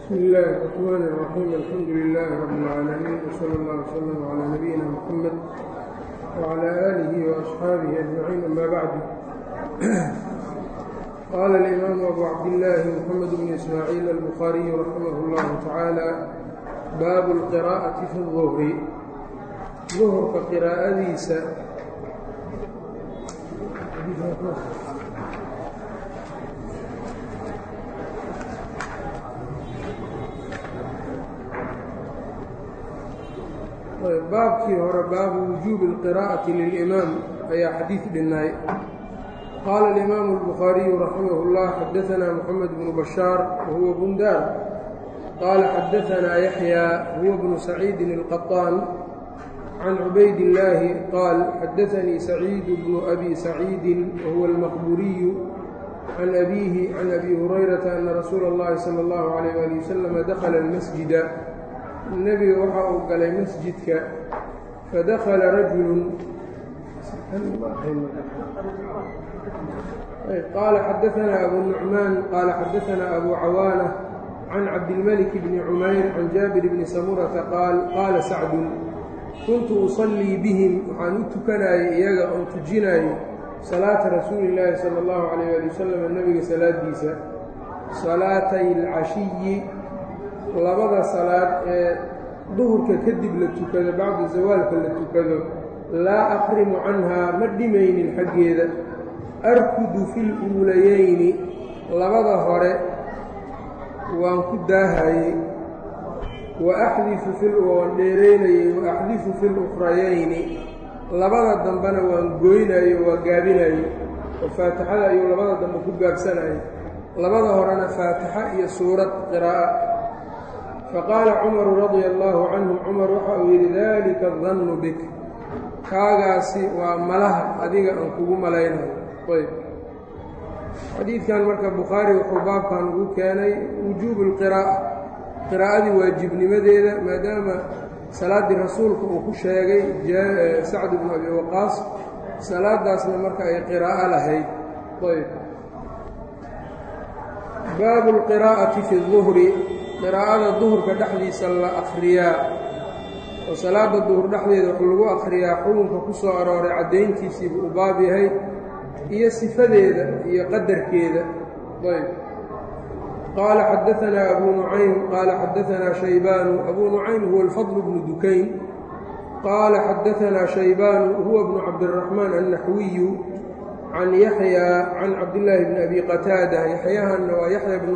بsم الlh الرحmn الرحيم الحمdu للh رب العاalمين وصلى الله وsلم عlى نبيina mحمد وعlى آله وأصحاaبه أجمعين أmا bعd qال الإmام أbو cabdاللh محمد بن إسmاعيل البخاaري رحimه الله taعالى bab القراءة في الظهر ظهرka qراa'adiisa baabkii hore baabu wujuubi اlqirاءaةi lilإimaam ayaa xadiid dhinay qaala الإimaamu الbukhaariyu raximah اllah xadaثna mxamed bnu bashaar wahuwa bundaar qaala xadaثna yaxya huwa bnu saciidi الqaطaan can cubayd اllaahi qaal xadaثanii saciid bnu abi saciidi wahuwa اlmaqburiyu can abiihi can abi hurayrata ana rasuula اllahi salى اllahu عalيyh ali waslama dakla اlmasjida nebiga waxa uu galay masjidka fadakala rajulu qaala xadaثna abu nucmaan qaala xadaثna abu cawaana can cabdilmalik bni cumayr can jaabir bni samurata qaal qaala sacdun kuntu usallii bihim waxaan u tukanayay iyaga oo tujinayay salaata rasuuli اllaahi salى اllahu عalayh ali wasalam nebiga salaadiisa salaatay اlcashiyi labada salaad ee duhurka kadib la tukado bacda zawaalka la tukado laa aqrimu canhaa ma dhimaynin xaggeeda arkudu fi luulayeyni labada hore waan ku daahayey wa axdifu waan dheeraynayey wa axdifu fi lukrayayni labada dambena waan gooynayo waa gaabinayo oo faatixada ayuu labada dambe ku gaabsanayo labada horena faatixa iyo suurad qiraa'a faqaala cumaru radia allaahu canhu cumar waxa uu yidhi dalika adannu bik kaagaasi waa malaha adiga aan kugu malaynayo ayb xadiidkan marka bukhaari wuxuu baabkan ugu keenay wujuubu lqiraa'a qiraa'adii waajibnimadeeda maadaama salaaddii rasuulka uu ku sheegay sacd bnu abi waqaas salaadaasna marka ay qiraa'o lahayd ayb baabu lqiraa'ati fi duhri qiraa'ada duhurka dhexdiisa la akhriyaa oo salaada duhur dhexdeeda wax lagu akhriyaa xukunka ku soo arooray caddayntiisiibu u baab yahay iyo sifadeeda iyo qadarkeeda ayb qaala xadaanaa abuu nucaym qaala xadaanaa shaybaanu abuu nucaym huwa alfadl bnu dukayn qaala xadaanaa shaybaanu huwa bnu cabdiraxmaan annaxwiyu can yaxya can cabdillaahi bni abi qataada yaxyahanna waa yaxya bnu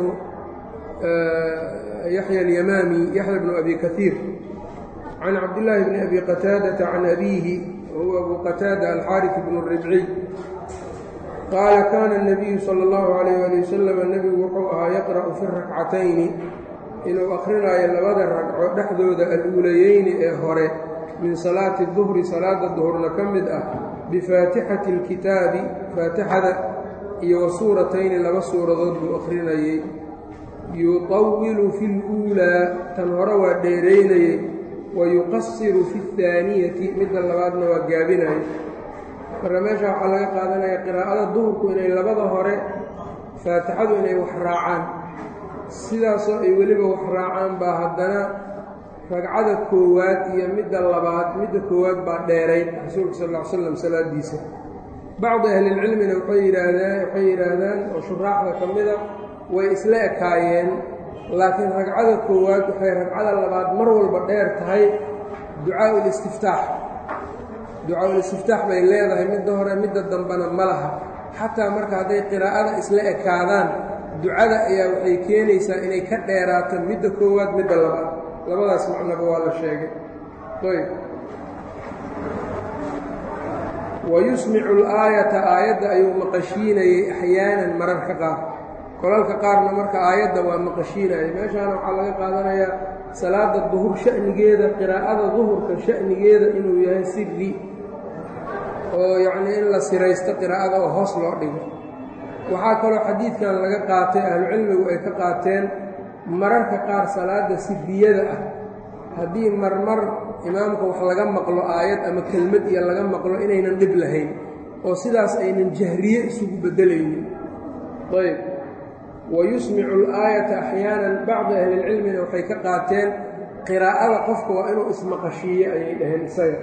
yaxya alyamaami yaxya bnu abi kaiir can cabdillaahi bni abi qataadata can abiihi wahuwa abu qataada alxaaris bnu ribciy qaala kaana اnabiyu sala اllahu alayh ali wasalama nebigu wuxuu ahaa yaqra'u fi rakcatayni inuu akrinaayo labada ragco dhexdooda aluulayeyni ee hore min salaati duhri salaada duhurna ka mid ah bifaatixati اlkitaabi faatixada iyo wa suuratayni laba suuradood buu akhrinayey yuطawilu fi اluulaa tan hore waa dheeraynayey wa yuqasiru fi اhaaniyati midda labaadna waa gaabinayo marka meesha waxaa laga qaadanaya qiraa'ada duhurku inay labada hore faatixadu inay wax raacaan sidaasoo ay weliba wax raacaan baa haddana ragcada koowaad iyo midda labaad midda koowaad baa dheerayd rasuulka sal ll ly slam salaadiisa bacdi ahlilcilmina waxay yidhaahdaan waxay yidhaahdaan oo shuraaxda ka mida way isla ekaayeen laakiin ragcada koowaad waxay ragcada labaad mar walba dheer tahay ducaau listiftaax ducaa-ulistiftaax bay leedahay midda hore midda dambena ma laha xataa marka hadday qiraa'ada isla ekaadaan ducada ayaa waxay keenaysaa inay ka dheeraato midda koowaad midda labaad labadaas macnaba waa la sheegay ayb wa yusmicu alaayata aayadda ayuu maqashiinayey axyaanan mararka qaar kolalka qaarna marka aayadda waa maqashiinaya meeshaana waxaa laga qaadanayaa salaada duhur sha'nigeeda qiraa'ada duhurka sha'nigeeda inuu yahay siri oo yacnii in la siraysto qiraa'ada oo hoos loo dhigo waxaa kaloo xadiidkan laga qaatay ahlucilmigu ay ka qaateen mararka qaar salaada siriyada ah haddii marmar imaamka wax laga maqlo aayad ama kelmad iyo laga maqlo inaynan dhib lahayn oo sidaas aynan jahriye isugu beddelaynin ayb wa yusmicu alaayata axyaanan bacdi ahlilcilmina waxay ka qaateen qiraa'ada qofka waa inuu ismaqashiiye ayay dhaheen isaga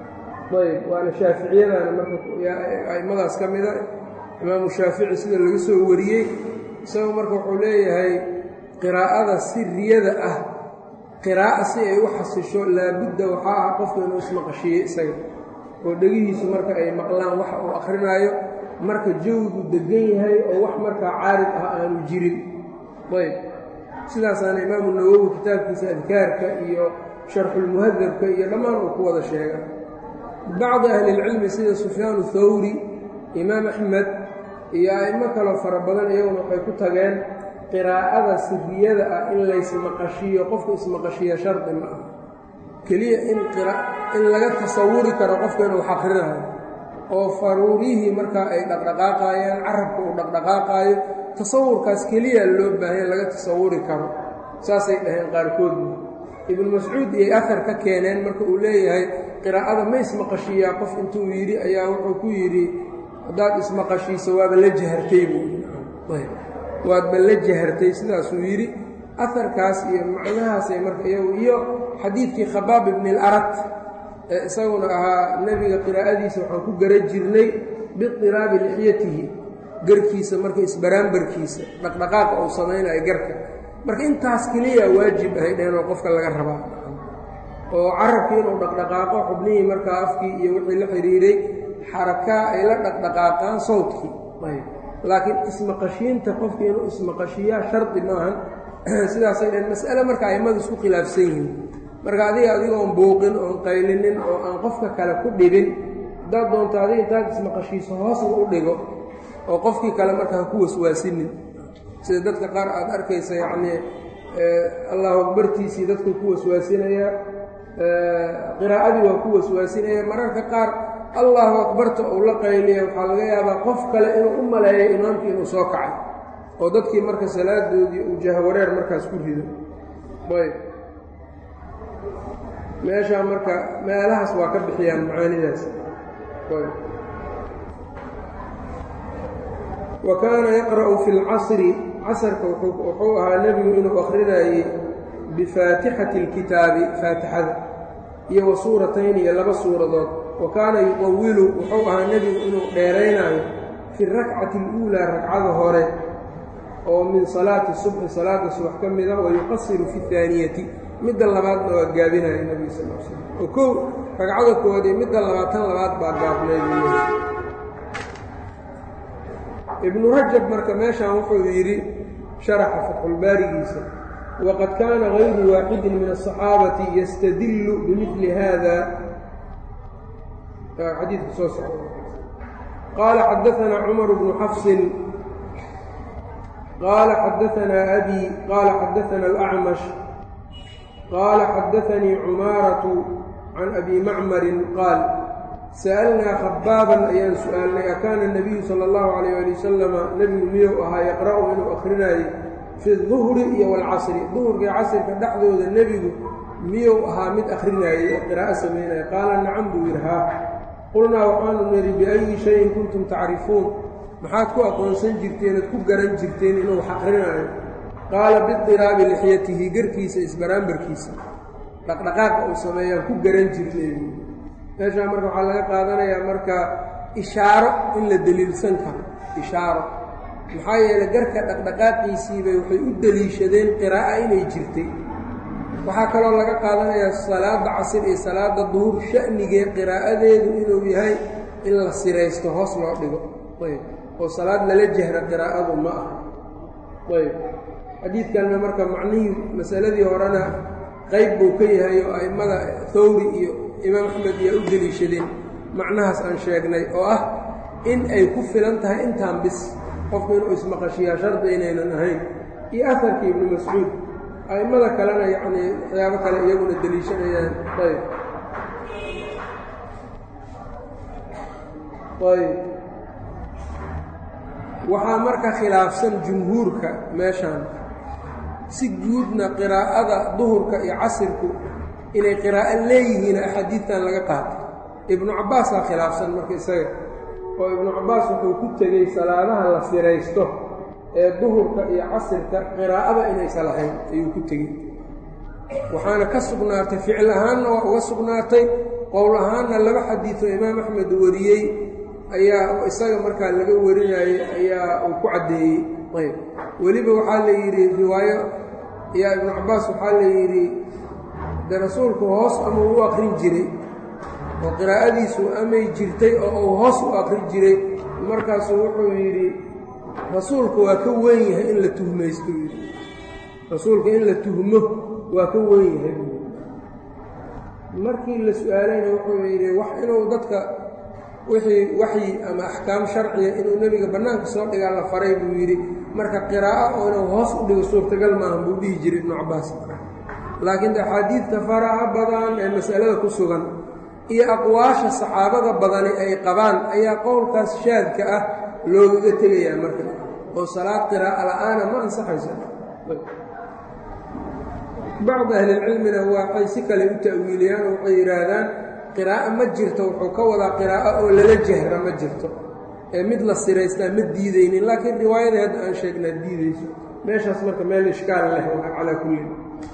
ayb waana shaaficiyadana marka a'immadaas ka mida imaamu shaafici sida laga soo wariyey isagu marka wuxuu leeyahay qiraa'ada siriyada ah qiraa'a si ay u xasisho laabudda waxaa ah qofka inuu ismaqashiiye isaga oo dhegihiisu marka ay maqlaan waxa uu akrinaayo marka jawigu degan yahay oo wax markaa caarid ah aanu jirin ayb sidaasaana imaamu nawowi kitaabkiisa adkaarka iyo sharxulmuhadabka iyo dhammaan uu ku wada sheega bacdi ahlilcilmi sida sufyaanu thawri imaam axmed iyo a'imo kaloo fara badan iyaguna waxay ku tageen qiraa'ada siriyada ah in laysmaqashiiyo qofku ismaqashiiyo shardi ma ah keliya in in laga tasawuri karo qofka inuu xaqrinayo oo faruurihii markaa ay dhaqdhaqaaqayaan carabka uu dhaqdhaqaaqaayo tasawurkaas keliya loo baahanya laga tasawuri karo saasay dhaheen qaarkoodna ibnu mascuud iyay ahar ka keeneen marka uu leeyahay qiraa'ada ma ismaqashiiyaa qof intuu yidhi ayaa wuxuu ku yidhi haddaad ismaqashiiso waaba la jahartay buu waadba la jahartay sidaasuu yidhi aharkaas iyo macnahaasay marka iyagu iyo xadiidkii khabaab ibni alarat ee isaguna ahaa nebiga qiraa'adiisa waxaan ku gara jirnay biqiraabi lixyatihi garkiisa marka isbaraambarkiisa dhaqdhaqaaqa uu samaynayo garka marka intaas keliya waajib ahay dheheenoo qofka laga rabaa oo carabkii inuu dhaqdhaqaaqo xubnihii markaa afkii iyo wixii la xidhiiray xarakaa ay la dhaqdhaqaaqaan sawdkii laakiin ismaqashiinta qofkii inuu ismaqashiiyaa shardi maahan sidaasay dhaheen mas'ale marka a'immadu isku khilaafsan yihiin marka adiga adigoon buuqin oon qaylinin oo aan qofka kale ku dhibin haddaad doonto adiga intaad ismaqashiiso hoosna u dhigo oo qofkii kale marka ha ku waswaasinin sida dadka qaar aad arkaysa yacnii allahu akbartiisii dadku ku waswaasinayaa qiraa'adii waa ku waswaasinaya mararka qaar allahu akbarta uu la qayliya waxaa laga yaabaa qof kale inuu u maleeyo imaamkii inuu soo kacay oo dadkii marka salaadoodii uu jahwareer markaas ku rido ayb meeshaa marka meelahaas waa ka bixiyaan macaanidaas wa kaana yaqra'u fi lcasri casarka wuxuu ahaa nebigu inuu akrinayey bifaatixati اlkitaabi faatixada iyo wa suuratayn iyo laba suuradood wa kaana yuطawilu wuxuu ahaa nebigu inuu dheeraynaayo fi rakcati اluulaa ragcada hore oo min salaati subxi salaada subax ka mida wa yuqasiru fi اhaaniyati midda labaadna waa gaabinaya nebiga sal l slam oo kow ragcada koowaad iyo midda labaatan labaad baa gaabnayd ibnu rajab marka meeshan wuxuu yidhi sharaxa fatxulbaarigiisa waqad kaana gayru waaxidin min aلصaxaabati yastadillu bimili hada xadiidka soo socda qaala xadaanaa cumar bnu xafsin qaala xadaanaa abi qaala xadaana alacmash qaala xadaanii cumaaratu can abi macmarin qaal sa'alnaa khabaaban ayaan su'aalnay akaana nebiyu sala allahu calayh ali wasalama nebigu miyuu ahaa yaqra'u inuu akhrinaayey fi duhri iyo waalcasri duhurkai casrka dhexdooda nebigu miyuu ahaa mid akrinaayey oo qiraa'o samaynaya qaala nacam buu yidhi haa qulnaa waxaanu nidhi biayi shayin kuntum tacrifuun maxaad ku aqoonsan jirteen oad ku garan jirteen inuu wax akrinaayo qaala bidiraabi lixyatihi garkiisa isbaraambarkiisa dhaqdhaqaaqa uu sameeyaan ku garan jirnay meeshaa marka waxaa laga qaadanayaa marka ishaaro in la deliilsan karo ishaaro maxaa yeelay garka dhaqdhaqaaqiisiibay waxay u deliishadeen qiraa'a inay jirtay waxaa kaloo laga qaadanayaa salaadda casir iyo salaadda duhur sha'nigee qiraa'adeedu inuu yahay in la siraysto hoos loo dhigo ayb oo salaad lala jahra qiraa'adu ma ah ayb xadiidkanna marka macnihii masaladii horena qayb buu ka yahay oo a'immada thawri iyo imaam axmed iyaa u deliishadeen macnahaas aan sheegnay oo ah in ay ku filan tahay intaan bis qofku inuu ismaqashiyaa shardi inaynan ahayn iyo aharkii ibnu mascuud a'immada kalena yacnii waxyaabo kale iyaguna deliishanayaan ayb ayb waxaa marka khilaafsan jumhuurka meeshaan si guudna qiraa'ada duhurka iyo casirku inay qiraa'o leeyihiin axaadiidtan laga qaatay ibnu cabbaasaa khilaafsan marka isaga oo ibnu cabbaas wuxuu ku tegey salaadaha la siraysto ee duhurka iyo casirka qiraa'ada inaysan lahayn ayuu ku tegey waxaana ka sugnaatay ficil ahaanna waa uga sugnaatay qowl ahaanna laba xadiidoo imaam axmed wariyey ayaa isaga markaa laga warinayey ayaa uu ku caddeeyey ayb weliba waxaa la yidhi riwaayo yaa ibnu cabbaas waxaa la yidhi de rasuulku hoos ama u akrin jiray oo qiraa'adiisu amay jirtay oo uu hoos u akrin jiray markaasuu wuxuu yidhi rasuulku waa ka weyn yahay in la tuhmaysto yidhi rasuulka in la tuhmo waa ka weyn yahay markii la su-aalayna wuxuu yidhi wax inuu dadka wixii waxyi ama axkaam sharciya inuu nebiga bannaanka soo dhigaa la faray buu yidhi marka qiraa'o oo inuu hoos u dhigo suurtagal maahan buu dhihi jiray ibnu cabbaas laakiin axaadiidta faraha badan ee masalada ku sugan iyo aqwaasha saxaabada badani ay qabaan ayaa qowlkaas shaadka ah loogaga tegayaa marka oo salaad qiraa'a la'aana ma ansaxayso bacdi ahlilcilmina waxay si kale u ta'wiiliyaan oo waxay yidhaahdaan qiraa'o ma jirto wuxuu ka wadaa qiraa'o oo lala jahra ma jirto ee mid la siraystaa ma diidaynin laakiin riwaayadii hadda aan sheegnaa diidayso meeshaas marka meel ishkaal leh calaa kullin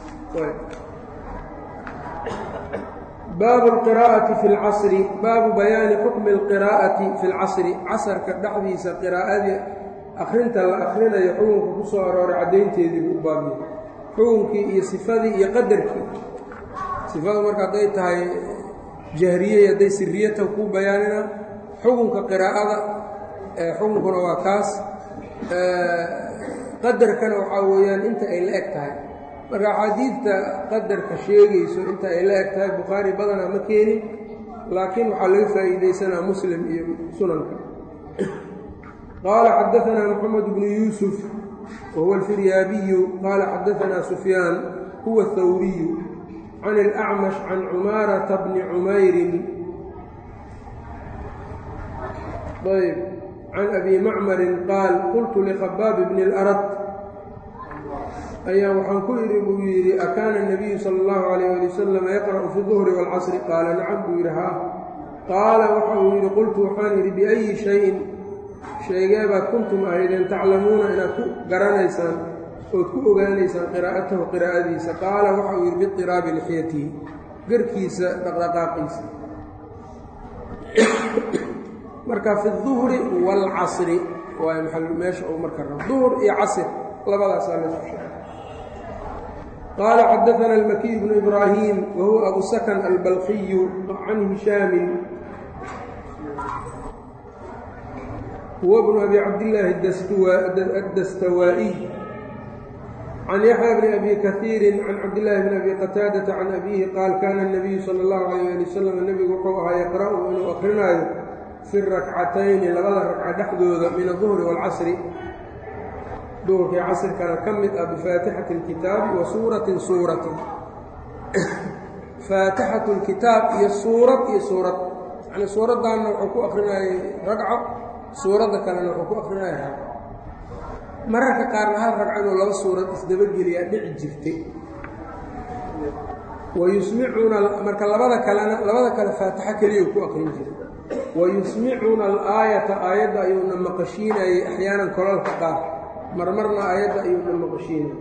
baabu alqiraa'ati fi lcasri baabu bayaani xukmi alqiraa'ati fi lcasri casarka dhexdiisa qiraa'adii akhrinta la akhrinayo xukunka ku soo arooray caddaynteedii buu u baabiyey xukunkii iyo sifadii iyo qadarkii sifadu marka hadday tahay jahriyey hadday siriyatan kuu bayaanina xukunka qiraa'ada xukunkuna waa kaas qadarkana waxaa weeyaan inta ay la eg tahay marka axaadiidta qadarka sheegayso inta ay la eg tahay bukhaari badanaa ma keenin laakiin waxaa laga faa'iidaysanaa muslim iyo sunanka qaala xadaanaa moxamed bnu yuusuf wahuwa alfiryaabiyu qaala xadaanaa sufyaan huwa athawriyu can اlأcmash can cumaarata bni cumayrin ayb can abi macmarin qaal qultu likhabaab bni اlarad ayaa waxaan ku idhi buu yidhi akaana الnabiyu salى اllahu عalayh ali wasalam yaqra'u fi duhri wاlcasri qaala nacam buu yidhi haa qaala waxa uu yidhi qultu waxaan yidhi biأyi shayin sheegeebaad kuntum ahaydeen taclamuuna inaad ku garanaysaan ood ku ogaanaysaan qiraa'atahu qiraa'adiisa qaala waxa uu yidhi biطiraabi lixyatihi garkiisa dhaqdhaqaaqiisa marka fi الduhri wاlcasri waa meesha uu marka rabo duhr iyo casr labadaasaa la sheegay qaala xadaana almakiy bnu ibraahim wa huwa abu sakan albalkiyu can hishaamin huwa bnu abi cabdillaahi addastawaa'iy can yaxya bni abi kaiiri can cabdillaahi bni abi qataadata can abiihi qaal kaana الnabiyu sala اllahu alayh ali wasalam nebigu wuxuu ahaa yaqra'u inuu akrinaayo fi rakcatayni labada ragca dhexdooda min aduhri wاlcasri duhurkii casrkana ka mid ah bifaatixati اlkitaabi wa suuratin suuratin faatixatu اlkitaab iyo suurad iyo suurad yani suuraddaanna wuxuu ku akrinayay ragco suuradda kalena wuxuu ku akrinaya ragco mararka qaarna hal ragco inuu laba suurad isdabageliyaa dhici jirtay wa yusmicuna marka labada kalena labada kale faatixo keliya ku akrin jiray wa yusmicuna alaayata aayadda ayuuna maqashiinayay axyaanan kolalka qaar marmarna aayadda ayuuna maqashiinayay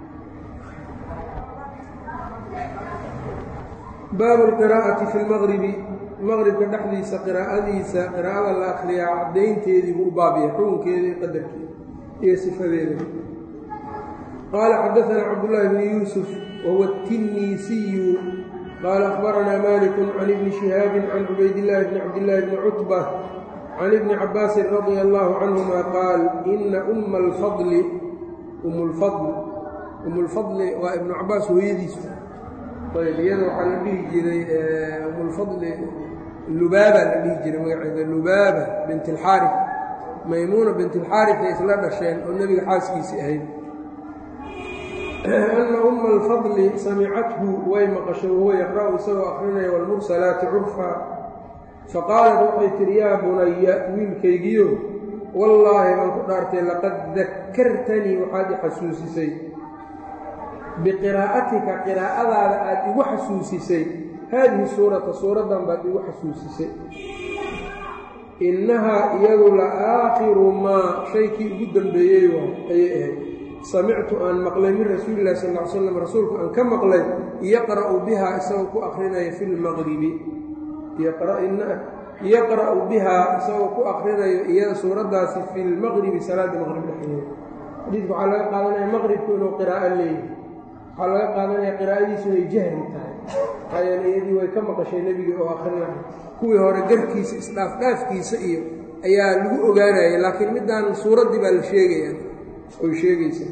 baabu lqiraa'ati fi lmaqribi maqribka dhexdiisa qiraa'adiisa qiraa'ada la akhriyaa caddaynteedii buu u baabiyay xukunkeeda iyo qadarkeeda iyo sifadeeda qaala xadaanaa cabdullaahi bni yuusuf wahuwa الtinisiyu qaala akhbaranaa maliku can ibni shihaabin can cubaydillaahi bni cabdillaahi bni cutba can ibni cabaasin radia allahu canhuma qaal ina umma alfadli umulfadl umulfadli waa ibnu cabaas hooyadiisu ayb iyada waxaa la dhihi jiray umulfadli lubaaba la dhihi jiray magaceeda lubaaba bint alxaarif maymuuna bint alxaarifay isla dhasheen oo nebiga xaaskiisii ahayd ana umma alfadli samicathu way maqashay wahuwa yaqra'u isagoo akrinaya waalmursalaati curfa faqaalat waxay tihi yaa bunaya wiilkaygiyo wallaahi baan ku dhaartay laqad dakartanii waxaad i xasuusisay biqiraa'atika qiraa'adaada aad igu xasuusisay haadihi suurata suuraddan baad igu xasuusisay innahaa iyadu la aakhiru maa shaykii ugu dambeeyey waa ayay ahayd samictu aan maqlay min rasuulillahi sal ll ly slam rasuulku aan ka maqlay yaqra'u bihaa isagoo ku akrinaya fi lmaqribi yaqra'u bihaa isagoo ku akrinayo iyada suuraddaasi fi lmaqribi salaada maqrib dhexdeeda xadiidka waxaa laga qaadanaya maqribku inuu qiraa'o leeyahay waxaa laga qaadanaya qiraa'adiisu inay jahri tahay maxaa yeele iyadii way ka maqashay nebiga oo akrinaya kuwii hore garkiisa isdhaafdhaafkiisa iyo ayaa lagu ogaanaya laakiin middaan suuraddii baa la sheegaya oy sheegaysa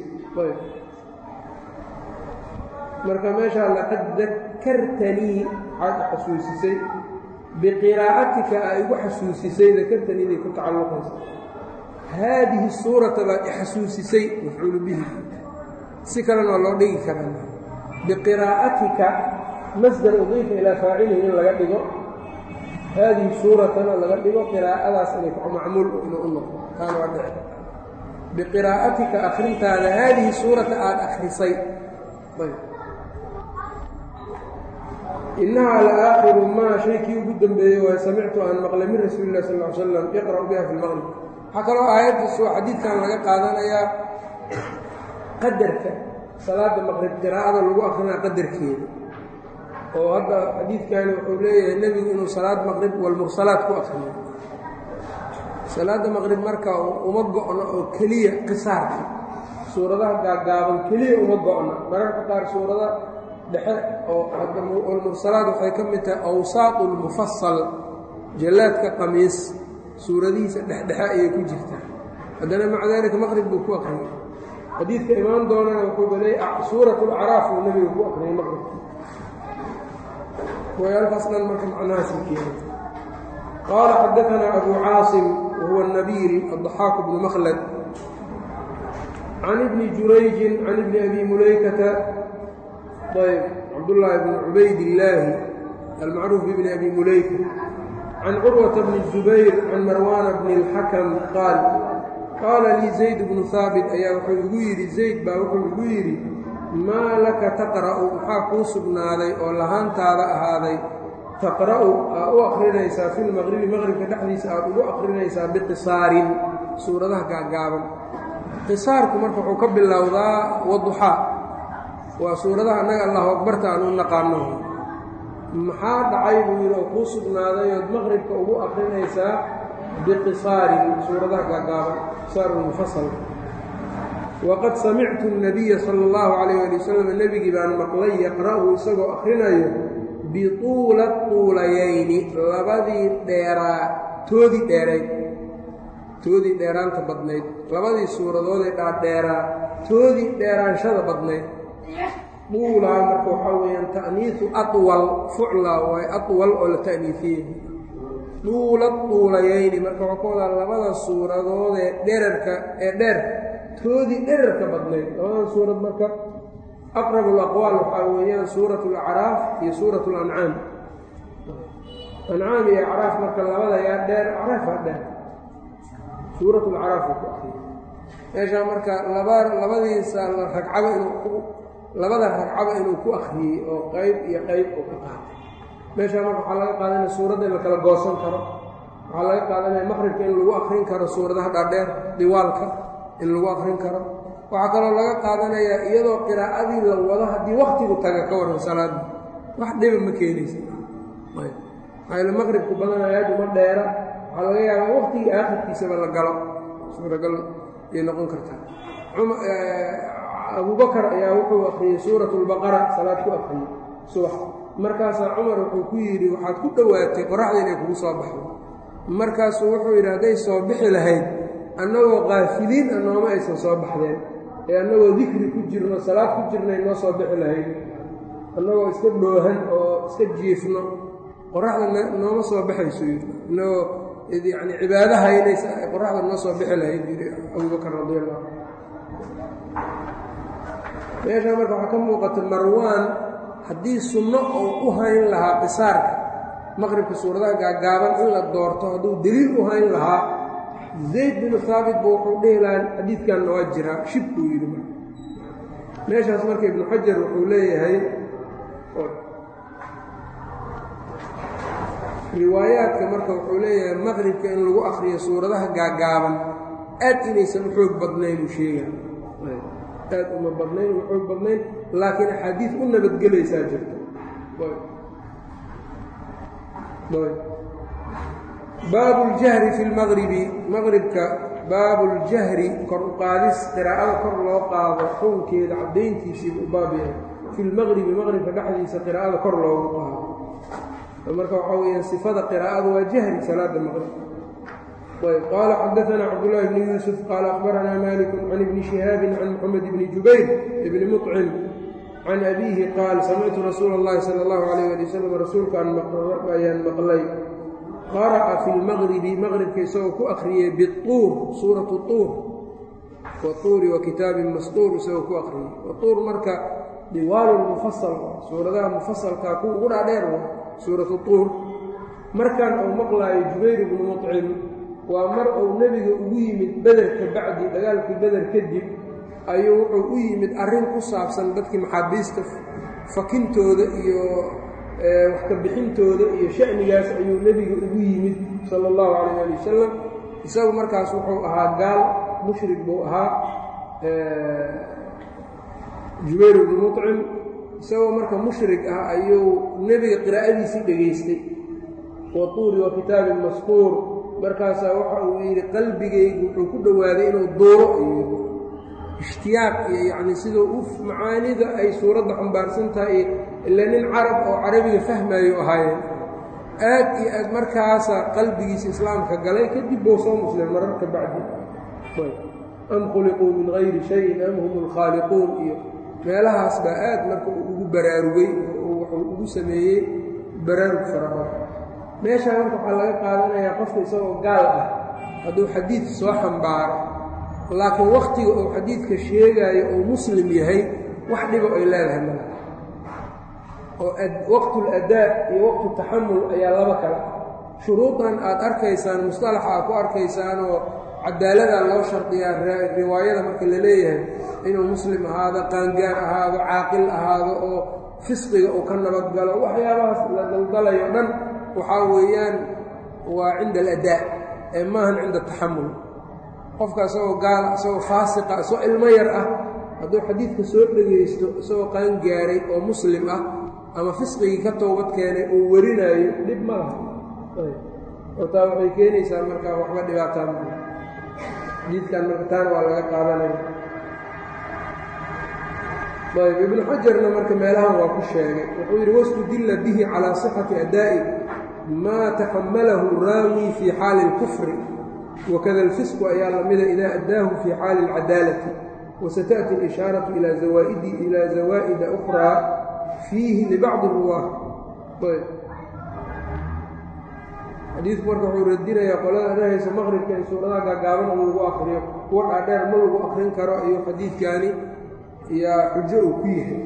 marka meeshaa laqad dakartanii waxaad xasuusisay biqiraa'atika a igu xasuusisay dakartaniiday ku tacalluqaysa haadihi suurata baad ixasuusisay mafcuulu bihi si kalena waa loo dhigi karaa biqiraa'atika masdar udiifa ilaa faacilihi in laga dhigo haadihi suuratana laga dhigo qiraa'adaas inay macmuul inuu u noqdo taana waa dhici biqiraa'atika akrintaada haadihi suurata aada akrisay innahaa la aakhiru maa shaykii ugu dambeeyey waa samictu aan maqlay min rasuuli lah sal ly slam iqra'u biha fi lmaqrib waxaa kaloo aayaddaas waa xadiidkan laga qaadanayaa qadarka salaada maqrib qiraa'ada lagu akrinaa qadarkeeda oo hadda xadiidkani wuxuu leeyahay nebigu inuu salaad maqrib walmursalaad ku akriyo salaada maqrib marka uma go'no oo keliya qisaarka suuradaha gaaggaaban keliya uma go'no mararka qaar suurada dhexe oo almursalaad waxay ka mid tahay awsaaqu lmufasal jallaadka qamiis suuradihiisa dhexdhexe ayay ku jirtaa haddana maca daalika maqrib buu ku akriyay xadiidka imaan doonana wuxuu baley suurat lacraaf uu nebiga ku akriyay maqribka wayaalkaas dhan marka macnahaasi keena qaala xadaanaa abu caasim wahuwa nabiil addaxaaq bnu makhlad can ibni jurayjin can ibni abi mulaykata ayb cabdullaahi bni cubaydillaahi almacruuf bibni abi mulayka can curwata bni zubayr can marwaana bni اlxakam qaal qaala lii zayd bnu haabit ayaa wuxuu igu yidhi zayd baa wuxuu igu yidhi maa laka taqra'u maxaa kuu sugnaaday oo lahaantaada ahaaday taqra'u aa u akrinaysaa fi lmaqribi maqribka dhexdiisa aad ugu akrinaysaa biqisaarin suuradaha gaaggaaban qisaarku marka wuxuu ka bilowdaa waduxaa waa suuradaha annaga allahu akbarta aan u naqaano maxaa dhacay buu yidhi oo kuu sugnaaday ood maqribka ugu akrinaysaa biqisaarin suuradaha gaaggaaban qisaarulmufasal waqad samictu الnabiya sala اllahu calayh ali wasalam nebigii baan maqlay yaqra'u isagoo akhrinayo bituula tuulayayni labadii dheeraa toodii dheerayd toodii dheeraanta badnayd labadii suuradoodee dhaadheeraa toodii dheeraanshada badnayd duulaa marka waxaa weeyaan ta'niisu atwal fucla waay atwal oo la ta'niifiyey duula tuulayayni marka waxaa ka wadaa labada suuradoodee dherarka ee dheer toodii dherarka badnayd labadan suurad marka aqrab alaqwaal waxaa weeyaan suurat alacraaf iyo suurat alancaam ancaam iyo acraaf marka labada yaa dheer acraafaa dheer suurat lacraaf uu ku akriyay meeshaa marka laba labadiisa ragcaba inuu labada ragcaba inuu ku akriyey oo qayb iyo qayb uu ka qaatay meeshaa marka waxaa laga qaadanaya suuradda in la kala goosan karo waxaa laga qaadanaya maqribka in lagu akrin karo suuradaha dhaadheer diwaalka in lagu akrin karo waxaa kaloo laga qaadanayaa iyadoo qiraa'adii la wado haddii waktigu taga ka waran salaada wax dhiba ma keenaysa maxaa maqribku badanaya aad uma dheera waxaa laga yaabaa waktigii aakhirkiisaba la galo suuragal ayay noqon kartaa abubakar ayaa wuxuu akriyey suurat lbaqara salaad ku akriyey subax markaasaa cumar wuxuu ku yidhi waxaad ku dhowaatay qoraxda inay kugu soo baxdo markaasuu wuxuu yidhi hadday soo bixi lahayd annagoo kaafiliin a nooma aysan soo baxdeen ee annagoo dikri ku jirno salaad ku jirnay noo soo bixi lahayd annagoo iska dhoohan oo iska jiifno qoraxda nooma soo baxayso yidhi innagoo yacni cibaado haynaysa qoraxda noo soo bixi lahayd yidhi abubakar radi allahu meeshaa marka waxaa ka muuqata marwaan haddii sunno oo u hayn lahaa qisaarka maqribka suuradaha gaagaaban in la doorto hadduu deliil u hayn lahaa zayd binu haabit bu wuxuu dhihi lahaa xadiidkanna waa jiraa shib buu yidhi marka meeshaas marka ibnu xajar wuxuu leeyahay riwaayaadka marka wuxuu leeyahay maqribka in lagu akriyo suuradaha gaagaaban aad inaysan u xoog badnayn uu sheega aad uma badnayn uma xoog badnayn laakiin axaadiid u nabadgelaysaa jirta baabu اljahri fi lmaqribi maqribka baabu اljahri kor u qaadis qiraa'ada kor loo qaado xukunkeeda caddayntiisiibu u baab yahay fi lmaqribi maqribka dhexdiisa qiraa'ada kor loogu qaado marka waxaa weeyaan sifada qiraa'ada waa jahri salaada maqrib ayb qaala xadaanaa cabdullaahi bni yuusuf qaala akhbaranaa maliku can ibni shihaabin can moxamed bni jubayr ibni muطcim can abiihi qaal samictu rasuula اllahi sala اllahu alayh ali wasalam rasuulkaan ayaan maqlay qara'a fi lmaqribi maqribka isagoo ku akhriyey biuur suuratu uur watuuri wa kitaabin masduur isagoo ku akhriyey watuur marka diwaalu mufasal suuradaha mufasalkaa kuwa ugu dhaadheer wa suuratu tuur markan uu maqlaayo jubayr ibnu muطcim waa mar uu nebiga ugu yimid beder ka bacdi dagaalkii beder kadib ayuu wuxuu u yimid arrin ku saabsan dadkii maxaabiista fakintooda iyo wax ka bixintooda iyo sha'nigaas ayuu nebiga ugu yimid sala allahu calayh ali wasalam isagu markaas wuxuu ahaa gaal mushrik buu ahaa jubayr ibnu muطcim isagoo marka mushrik ah ayuu nebiga qiraa'adiisii dhegaystay wa tuuri wa kitaabin maskuur markaasaa waxa uu yidhi qalbigaygu wuxuu ku dhowaaday inuu duuro ayuu ishtiyaaq iyo yacni siduu u macaanida ay suuradda xambaarsan tahay ila nin carab oo carabiga fahmayo ahaayeen aad iyo aad markaasaa qalbigiisa islaamka galay kadib buu soo muslim mararka bacdi am khuliquu min hayri shayin am hum alkhaaliquun iyo meelahaas baa aad marka uu ugu baraarugay oo wuxuu ugu sameeyey baraarug farabadan meeshaa marka waxaa laga qaadanayaa qofka isagoo gaal ah hadduu xadiid soo xambaaro laakiin wakhtiga uu xadiidka sheegaayo uu muslim yahay wax dhibo ay leedahay mala oo waqtul adaa iyo waqtu taxamul ayaa laba kale shuruudan aad arkaysaan mustalaxa aad ku arkaysaan oo cadaaladaa loo shardiyaa riwaayada marka la leeyahay inuu muslim ahaado qaangaar ahaado caaqil ahaado oo fisqiga uu ka nabadgalo waxyaabahaas la daldalayo dhan waxaa weeyaan waa cinda aladaa ee maahan cinda taxamul qofka isagoo gaala isagoo faasiqa isagoo ilmo yar ah hadduu xadiidka soo dhegaysto isagoo qaangaaray oo muslim ah ama fisqigii ka toobad keenay oo warinaayo dhib ma laha oo taa waxay keenaysaa markaa waxba dhibaataa maa xadiidkan marka taana waa laga qaadanaya ayb ibnu xajarna marka meelahan waa ku sheegay wuxuu yidhi wastudilla bihi calaa sixati adaa'i maa taxamalahu raawi fii xaali اlkufri wakada alfisqu ayaa lamida idaa addaahu fii xaali اlcadaalati wasataأti اlishaaraةu ilaa zawaa'ida أkhraa fiihi libacdi ruwaah xadiidku marka wuxuu radinayaa qolada dhahaysa maqribka in suuradaha gaagaaban in lagu akriyo kuwa dhaadheer ma lagu akrin karo iyo xadiidkaani yaa xujo uu ku yahay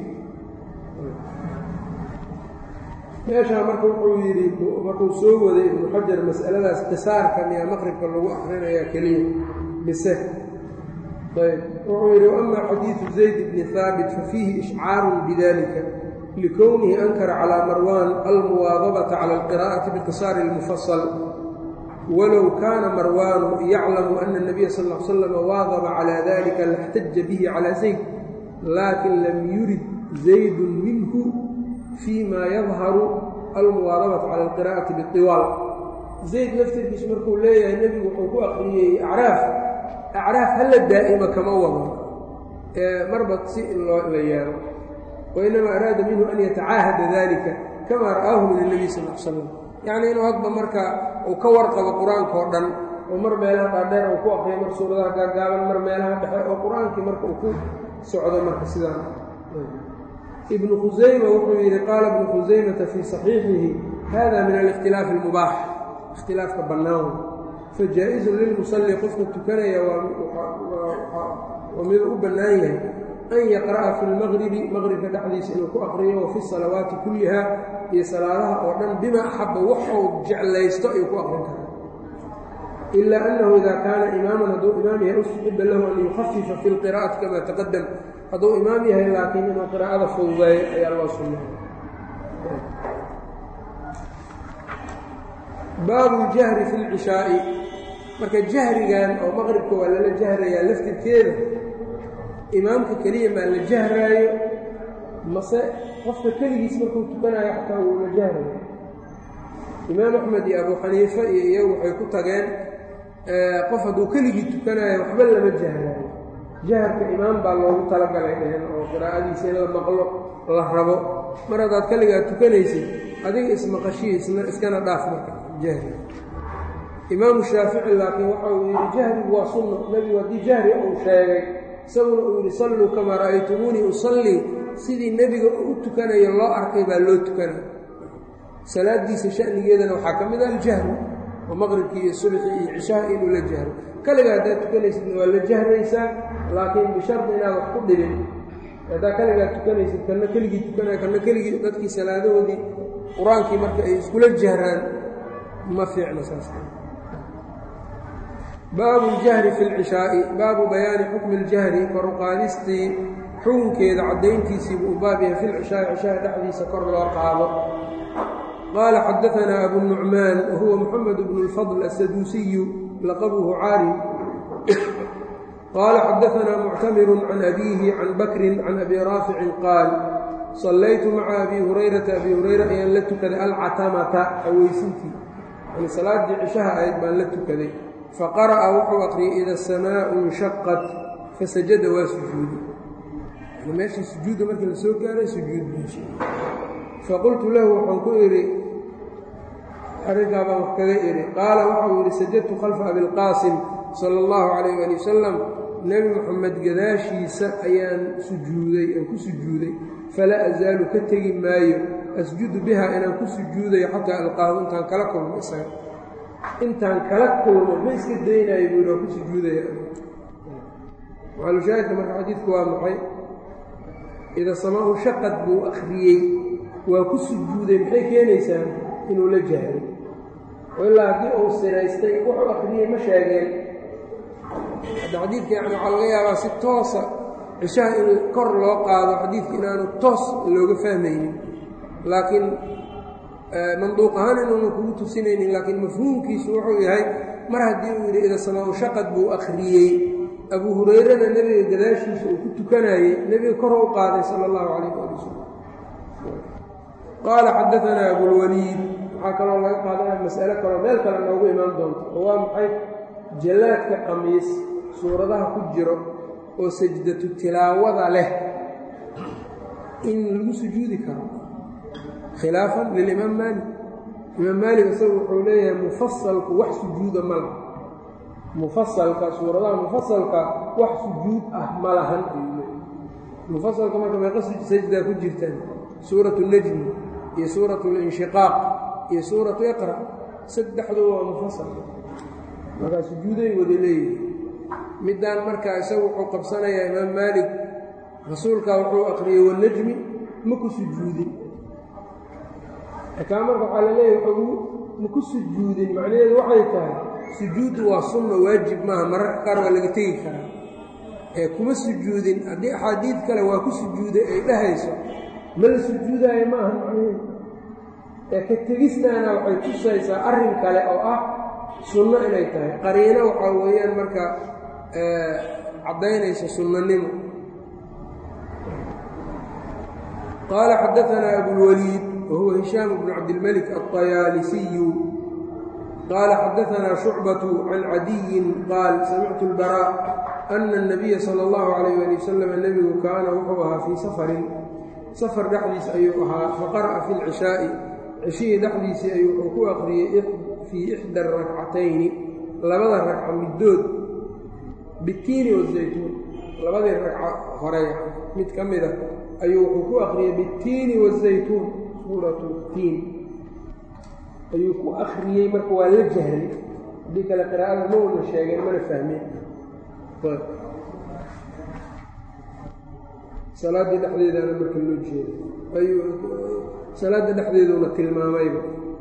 meeshaa marka wuxuu yidhi markuu soo waday ibnu xajar mas'aladaas qisaarka miyaa maqribka lagu akrinayaa keliya mise ayb wuxuu yidhi waama xadiidu zayd bni haabit fafiihi ishcaarun bidalika likownihi ankara calىa marwan almuwaadabata cala alqira'ati biqisaari اlmufasal walow kaana marwaanu yaclamu ana الnabiya sal ا l slam waadaba calى dalika laxtaja bihi calى zayd laakin lam yurid zaydun minhu fii ma yadharu almuwaadabata cala alqira'ati biطiwaal zayd laftirkiisu markuu leeyahay nebigu wuxuu ku aqriyey acraaf acraaf hala daa'ima kama wado ee marba si in loo la yeelo wainama araada minhu an yatacaahada dalika kama ra'aahu min الnabiy sal l slam yacni inuu hadba marka uu ka warqabo qur-aanka oo dhan oo mar meelaha dhaadheer uu ku aqriyo mar suuradaha gaagaaban mar meelaha dhexe oo qur-aankii marka uu ku socdo marka sidaan ibnu khusayma wuxuu yidhi qaala ibnu khusaymata fii صaxiixihi hada min alikhtilaafi اlmubaax ikhtilaafka bannaan fajaa-izun lilmusalli qofka tukanaya waa miduu u bannaan yahay an yaqra'a fi lmaqribi maqribka dhexdiisa inuu ku aqriyo wa fi salawaati kulliha iyo salaadaha oo dhan bima axaba waxuu jeclaysto ayuu ku aqrin karaa ila annahu ida kaana imaaman hadduu imaam yahay ustuxiba lahu an yukhafifa fi lqira'ati kama taqadam hadduu imaam yahay laakiin inuu qiraa'ada fududeeyo ayaa loo sunnay baabu ljahri fi lcishaa'i marka jahrigan oo maqribka waa lala jahrayaa laftirkeeda imaamka keliya maa la jahraayo mase qofka keligiis markuu tukanayo xataa wuu la jahrayo imaam axmed iyo abu xaniife iyo iyagu waxay ku tageen qof hadduu keligii tukanayo waxba lama jahraayo jaharka imaam baa loogu talagalay dheheen oo qiraa'adiisa in la maqlo la rabo mar haddaad keligaa tukanaysid adiga ismaqashii iskana dhaaf marka jahri imaamu shaafici laakiin waxa uu yidhi jahrigu waa sunna nebigu haddii jahri uu sheegay isaguna uu yidhi salluu kamaa ra'aytumuunii usallii sidii nebiga u tukanayo loo arkay baa loo tukanay salaadiisa sha'nigeedana waxaa ka mid ah aljahru oo maqribkii iyo subxii iyo cishaha inuu la jahro kaliga haddaad tukanaysidna waa la jahraysaa laakiin bishardi inaad wax ku dhibin haddaa kaligaa tukanaysid kanna keligii tukanaya kanna keligii dadkii salaadahoodii qur-aankii marka ay iskula jahraan ma fiicno saas baabu ljahri fi lcishaa'i baabu bayaani xukmi اljahri koruqaadistii xukunkeeda caddayntiisiibuu u baab yahay fi lcishaa'i cishaha dhexdiisa kor loo qaado qaala xadaanaa abu nucmaan wahuwa muxamed bnu اlfadl asaduusiyu laqabuhu caarim qaala xadaanaa muctamiru can abiihi can bakrin can abi raaficin qaal sallaytu maca abi hurayrata abi hurayra ayaan la tukaday alcatamata aweysintii yani salaaddii cishaha ahayd baan la tukaday faqara'a wuxuu aqriyay ida asamaau inshaqat fasajada waa sujuudi yani meeshii sujuudda markii la soo gaaray sujuud meesha faqultu lahu waxaan ku idhi arrinkaa baan wax kaga idhi qaala waxau yidhi sajadtu khalfa abilqaasim sala allahu calayh ali wasalam nebi moxamed gadaashiisa ayaan sujuuday aan ku sujuuday falaa azaalu ka tegi maayo asjudu biha inaan ku sujuudayo xataa alqaahu intaan kala kulmo isaga intaan kala kulmo ma iska daynayo buu yidhi waan ku sujuudaya maxalushaahidka marka xadiidku waa maxay ida samaau shaqad buu akhriyey waa ku sujuuday maxay keenaysaa inuu la jahray oo ilaa haddii uu siraystay wuxuu akhriyey ma sheegeen hadda xadiidka yani waxaa laga yaabaa si toosa cishaha in kor loo qaado xadiidka inaanu toos looga fahmaynin laakiin manduuq ahaan inuuna kugu tusinaynin laakiin mafhuumkiisu wuxuu yahay mar haddii uu yidhi ida samaau shaqad buu akhriyey abuu hurayrana nebiga gadaashiisa uu ku tukanayey nebiga kor u qaaday sala allahu calayh ali wasalam qaala xadaanaa abulwaliid waxaa kaloo laga qaadanaya mas'alo kaloo meel kale noogu imaan doonto oo waa maxay jallaadka qamiis suuradaha ku jiro oo sajdatu tilaawada leh in lagu sujuudi karo khilaafan lilimaam maalik imaam maalik isagu wuxuu leeyahay mufasalku wax sujuuda ma laha mufasalka suuradaha mufasalka wax sujuud ah ma lahan ayuu leeyahy mufasalka marka meeqa sajdaa ku jirtaan suuratu najmi iyo suuratu linshiqaaq iyo suuratu iqra saddexdu waa mufasal markaa sujuuday wada leeyihi middaan markaa isagu wuxuu qabsanayaa imaam maalik rasuulkaa wuxuu aqriyey wanajmi ma ku sujuudin kaa marka waxaa la leeyahy wuxuu ma ku sujuudin macnaheedu waxay tahay sujuuddu waa sunna waajib maaha mararka qaar waa laga tegi karaa ee kuma sujuudin haddii axaadiid kale waa ku sujuuday ay dhahayso ma la sujuudaayo ma aha macnaheedu ee ka tegistaana waxay tusaysaa arrin kale oo ah sunno inay tahay qariino waxaa weeyaan marka caddaynaysa sunnanimo qaala xadaanaa abulwaliid wahuwa hishaam bnu cabdilmalik alطayaalisiyu qaala xadaanaa shucbatu can cadiyin qaal samictu اlbarا ana الnabiya salى اllahu alayh ali wasalam nebigu kaana wuxuu ahaa fii safarin safar dhexdiis ayuu ahaa faqara'a fi اlcishaa'i cishihii dhexdiisii ayuu wuxuu ku aqriyey fii ixda arakcatayni labada ragca middood bitiini wazaytuun labadii ragca hore mid ka mida ayuu wuxuu ku aqriyey bitiini wazaytuun suuratu tiin ayuu ku akhriyey marka waa la jahray haddii kale qiraa'ada ma una sheegeen mana fahmeen salaaddii dhexdeedaana marka loo jeeda ayuu salaadda dhexdeeduuna tilmaamayba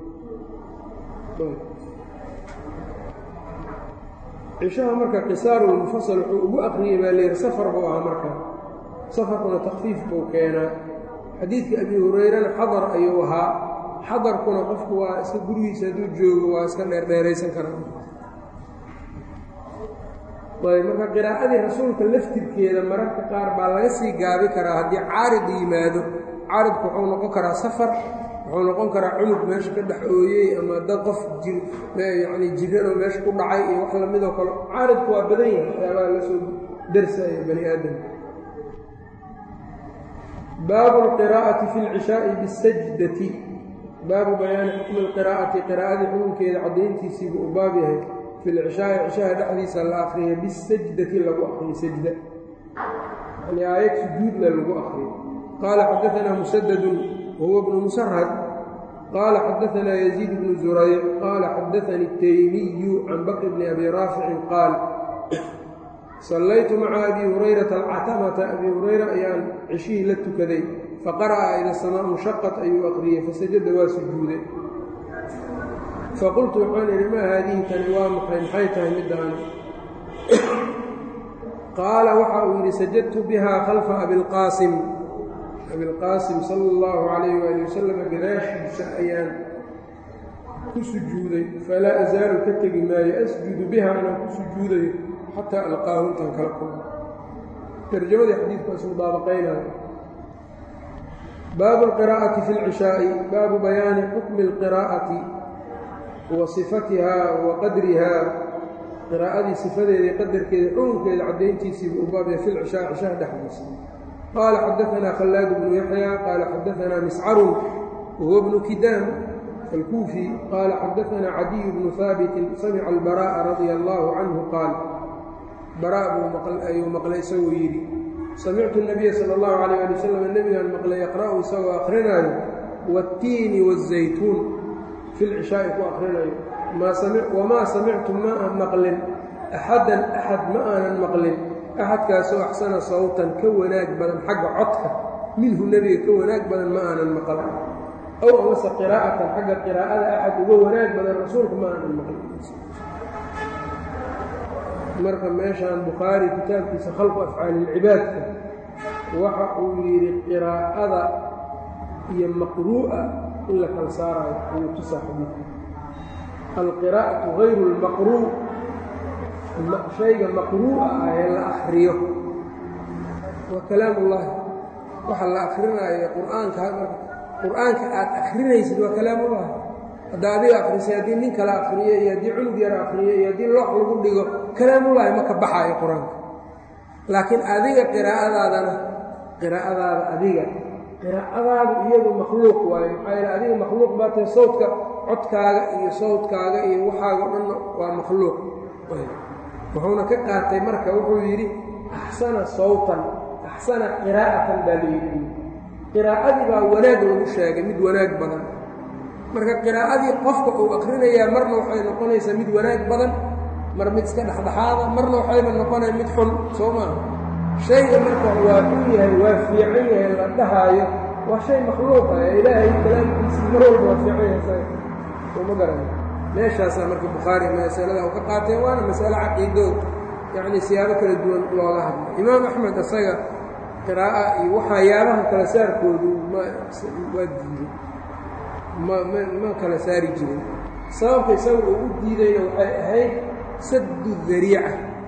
cishaha marka qisaarulmufasal wuxuu ugu aqriyey baa layidhi safar buu ahaa markaa safarkuna takfiif buu keenaa xadiidka abi hurayrana xadar ayuu ahaa xadarkuna qofku waa iska gurigiisa hadduu joogo waa iska dheerdheeraysan karaa ayb marka qiraa'adii rasuulka laftirkeeda mararka qaar baa laga sii gaabi karaa haddii caarid yimaado caaridku wuxuu noqon karaa safar wuxuu noqon karaa cunug meesha ka dhex ooyey ama dad qof yani jiranoo meesha ku dhacay iyo wax lamidoo kale caaridku waa badan yahay waxyaabaha la soo darsaya bani aadamka baabu alqiraa'ati fi lcishaa'i bisajdati baabu bayaani xukmi alqiraa'ati qiraa'adii xukunkeeda caddayntiisiibu u baab yahay fi lcishaa'i cishaha dhexdiisa la akriya bisajdati lagu akriyo sajda yani aayad sujuudla lagu akriyo qaala xadaanaa musadadun wahuwa bnu musarhad qaala xadaanaa yaziid bnu zurayc qaala xadaanii taymiyu can bakr bni abi raaficin qaal sallaytu maca abi hurayrata alcatamata abi hurayra ayaan ceshihii la tukaday faqara'a ida samaa nshaqat ayuu aqriyey fasajada waa sujuuday faqultu waxaan idhi maa haadihi tani waa maxay maxay tahay middaani qaala waxa uu yidhi sajadtu biha khalfa abilqaasim abilqaasim sala allahu calayh waali wasalam gadaashiisa ayaan ku sujuuday falaa asaalu ka tegi maayo asjudu biha inaan ku sujuudayo xataa alqaahu intaan kala kulmo tarjamadii xadiidkaas mudaabaqaynayo baabu alqiraa'ati fi lcishaa'i baabu bayaani xukmi alqiraa'ati wa sifatiha wa qadriha qiraa'adii sifadeeda qadarkeeda xukunkeeda caddayntiisiibu u baabya fi lcishaa cishaha dhexdiisa qaala xadaanaa khallaad bnu yaxya qaala xadaanaa miscarun wahuwa bnu kidaam alkuufi qaala xadaanaa cadiy bnu haabitin samica albara'a radia allaahu canhu qaal baraa buu ayuu maqlay isagoo yidhi samictu nabiya sala allahu calayh ali wasalam nebigaan maqlay yaqra'u isagoo akrinaayo waattiini waazaytuun fi lcishaa'i ku akrinayo wamaa samictu ma aan maqlin axadan axad ma aanan maqlin axadkaasoo axsana sawtan ka wanaag badan xagga codka minhu nebiga ka wanaag badan ma aanan maqal ow amase qiraa'atan xagga qiraa'ada axad uga wanaag badan rasuulka ma aanan maqlin marka meeshaan bukhaari kitaabkiisa khalqu afcaalilcibaadka waxa uu yidhi qiraa'ada iyo maqruu'a in la kala saaraayo ayuu tusaa xadiidka alqiraa'atu hayru lmaqruu shayga maqruu'a ah ee la akriyo waa kalaam ullahi waxa la akrinaayo qur-aanka qur-aanka aad akrinaysid waa kalaamullahi hadda adiga akrisay haddii nin kala akriyo iyo haddii cunug yara akriyo iyo haddii loox lagu dhigo kalaamullaahi ma ka baxaayo qur-aanka laakiin adiga qiraa'adaadana qiraa'adaada adiga qiraa'adaada iyadu makhluuq waayo maxaa yeele adiga makhluuq baa tahay sawdka codkaaga iyo sawdkaaga iyo waxaaga dhanna waa makhluuq wuxuuna ka qaatay marka wuxuu yidhi axsana sawtan axsana qiraa'atan baa layidhi qiraa'adii baa wanaag lagu sheegay mid wanaag badan marka qiraa'adii qofka uu akrinayaa marna waxay noqonaysaa mid wanaag badan mar mid iska dhexdhexaada marna waxayba noqonaya mid xun soo maa shayga marka waa xun yahay waa fiican yahay la dhahaayo waa shay makhluuqa ee ilaahay kalaamkiisii mar walba waa fiican yahay uma garana meeshaasaa marka bukhaari masalada u ka qaateen waana masale caqiido yacni siyaabo kala duwan looga hadla imaam axmed isaga qiraa'a iyo waxayaabaha kala saarkoodu ma waa diiday ma ma ma kala saari jirin sababka isaga uu u diidayna waxay ahayd saddu dariica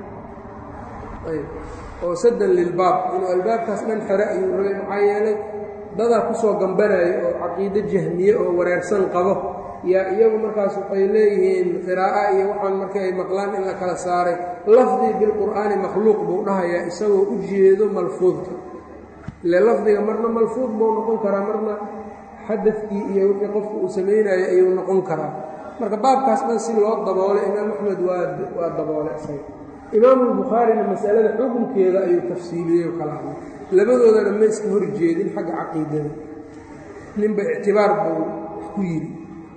ayb oo saddan lilbaab inuu albaabkaas dhan xere ayuu rabay maxaa yeelay dadaa kusoo gambanaya oo caqiido jahmiye oo wareersan qabo yaa iyagu markaas waxay leeyihiin qiraa'a iyo waxaan marka ay maqlaan in la kala saaray lafdii bilqur'aani makhluuq buu dhahayaa isagoo u jeedo malfuudka ile lafdiga marna malfuud buu noqon karaa marna xadadkii iyo wixii qofku uu samaynayo ayuu noqon karaa marka baabkaas dhan si loo daboolay imaam axmed waa waa daboolay isaga imaamulbukhaarina masalada xukunkeeda ayuu tafsiiliyey oo kala hadlay labadoodana ma iska hor jeedin xagga caqiidada ninba ictibaar buu wax ku yidhi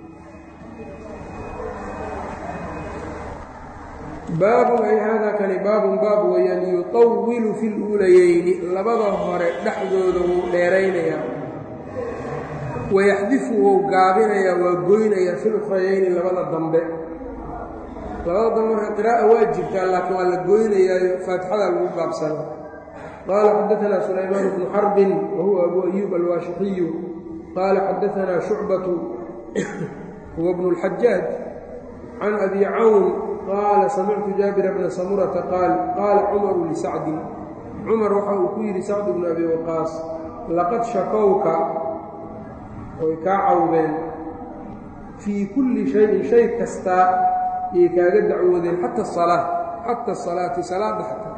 baabun ay haadaa kani baabun baab weeyaan yuطawilu fi luulayeyni labada hore dhexdooda wuu dheeraynayaa wayaxdifu wou gaabinayaa waa goynayaa fi lukhrayeyni labada dambe labada dambe marka qiraa'a waa jirtaa laakiin waa la goynayaayo faatixadaa lagu gaabsana qaala xadaanaa sulaymaan bnu xarbin wa huwa abu ayuub alwaashixiyu qaala xadaanaa shucbatu huwa bnu اlxajaaj can abi cawn qaala samictu jaabira bna samurata qaal qaala cumaru lisacdin cumar waxa uu ku yidhi sacd bnu abi waqaas laqad shakowka oy kaa cawdeen fii kulli shayin shay kastaa ayay kaaga dacwoodeen xata asalaa xata asalaati salaadda xataa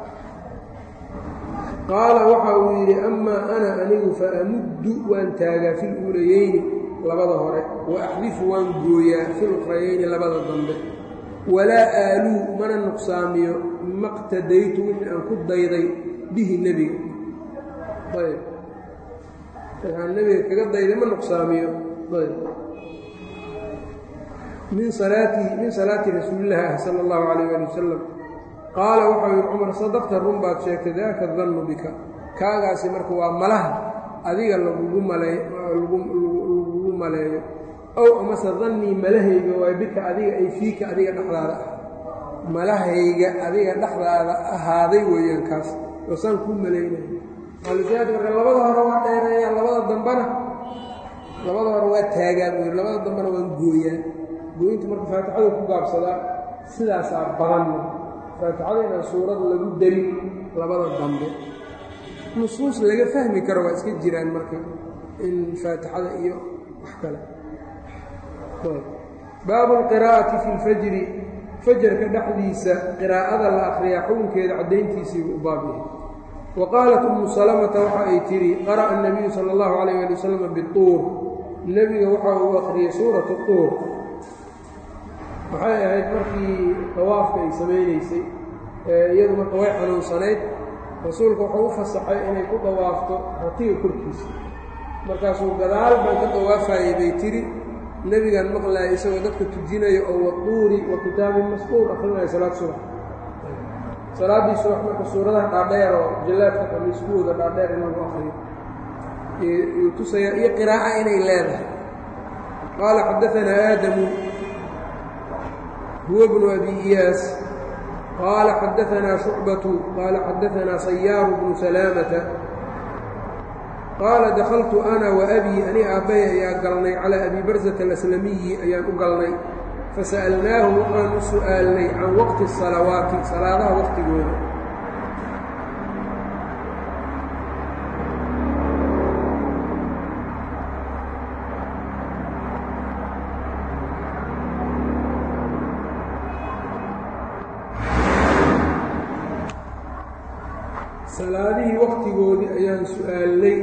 qaala waxa uu yidhi amaa ana anigu fa amuddu waan taagaa fi luulayeyni labada hore wa axdifu waan gooyaa fi lukrayeyni labada dambe walaa aaluu mana nuqsaamiyo maqtadaytu wixii aan ku dayday bihi nebiga ayb waxaan nebiga kaga dayday ma nuqsaamiyo ayb min salaatihi min salaati rasuulillahi ah sala allahu calayh ali wasalam qaala waxau yidhi cumar sadaqta run baad sheegtay daaka dannu bika kaagaasi marka waa malaha adiga lagugu maley lagugu maleeyo ow amase dannii malahayga waa bika adiga ay fiika adiga dhexdaada ah malahayga adiga dhexdaada ahaaday weeyaan kaas oo saan kuu malaynaya maalisiyaad marka labada hore waa dheereeyaa labada dambena labada hore waa taagaan wey labada dambena waan gooyaa gooyinta marka faatixadu ku gaabsadaa sidaasaa badan faatixada inaan suurad lagu darin labada dambe nusuus laga fahmi karo waa iska jiraan marka in faatixada iyo wax kale baabu alqiraa'ati fi lfajri fajarka dhexdiisa qiraa'ada la akhriyaa xukunkeeda caddayntiisiibuu u baab yahay wa qaalat ummu salamata waxa ay tidhi qara'a annabiyu sala allahu calayh ali wasalam bituur nebiga waxa uu akhriyey suuratu tuur waxay ahayd markii dawaafka ay samaynaysay iyadu marka way xanuunsanayd rasuulka wuxuu u fasaxay inay ku dawaafto ratiga korkiisa markaasuu gadaal baan ka dawaafayay bay tidhi nebigan maqlaaya isagoo dadka tujinaya oo waduuri wa kitaabin masquur akrinaya salaad subax salaaddii subax marka suuradaha dhaadheer oo jallaadka qamiiskuwooda dhaadheer in lagu akriyo yuu tusayaa iyo qiraa'a inay leedahay qaala xaddaanaa aadamu huwa bnu abi iyaas qaala xaddaanaa shucbatu qaala xaddaanaa sayaaru bnu salaamata qaala dakhaltu ana wa abii ani aabbay ayaa galnay calaa abi barsata alaslamiyi ayaan u galnay fasa'alnaahu waxaan u su'aalnay can waqti asalawaati salaadaha waqtigooda salaadihii waqtigoodii ayaan su'aalnay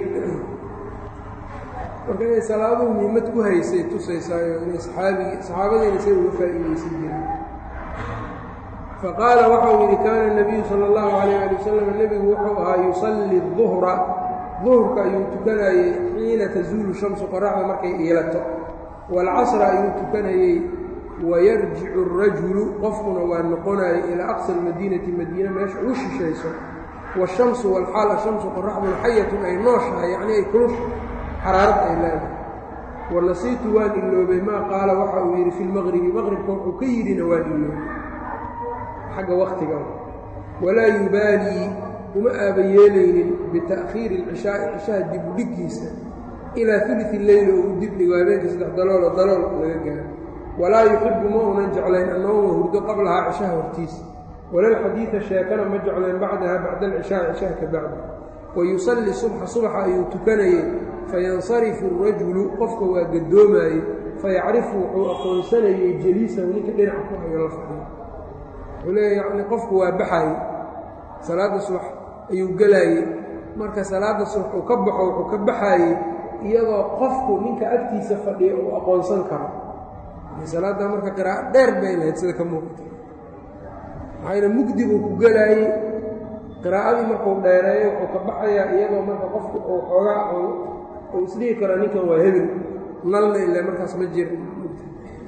marka inay salaaduhu muhiimad ku haysay tusaysaayo inay saxaabigii saxaabadiina say uga faa'iidaysan jireen faqaala waxau yidhi kaana الnabiyu salى اllahu عalayه ali wasalam nebigu wuxuu ahaa yusalli duhra duhurka ayuu tukanayey xiina tazuulu shamsu qoraxda markay iilato waalcasra ayuu tukanayey wayarjicu الrajulu qofkuna waa noqonayay ilaa aqsa اlmadiinati madiina meesha ugu shishayso wالshamsu wاlxaal ashamsu qoraxduna xayatun ay nooshahay yacni ay kuluf xaraarad ay leedahay wanasiitu waan iloobay maa qaala waxa uu yidhi fi lmaqribi maqribka wuxuu ka yidhina waan iloobay xagga waktiga walaa yubaalii uma aaba yeelaynin bita'khiiri اlcishaa'i cishaha dibudhiggiisa ilaa uluثi leyli oo uu dibdhigo habeenkii saddex daloolo dalool laga gaaro walaa yuxibu ma unan jeclayn annowma hurdo qablahaa cishaha hortiisa walalxadiida sheekana ma jeclayn bacdaha bacda alcishaai cishaha ka bacdi wayusalli subxa subaxa ayuu tukanayey fayansarifu arajulu qofka waa gadoomaayey fayacrifu wuxuu aqoonsanayey jeliisahu ninka dhinaca ku hayo la fadhiyo wuxuu leeya yacni qofku waa baxaayey salaadda subax ayuu gelaayey marka salaadda subax uu ka baxo wuxuu ka baxaayey iyadoo qofku ninka agtiisa fadhiya uu aqoonsan karo salaadda marka qiraa'o dheer bay lahayd sida ka muuqata maxayna mugdi buu ku gelaayey qiraa'adii markuu dheereeyo wuxuu ka baxayaa iyadoo marka qofku uu xoogaa uu isdhihi karo ninkan waa hebel nalna ile markaas ma jira mugdi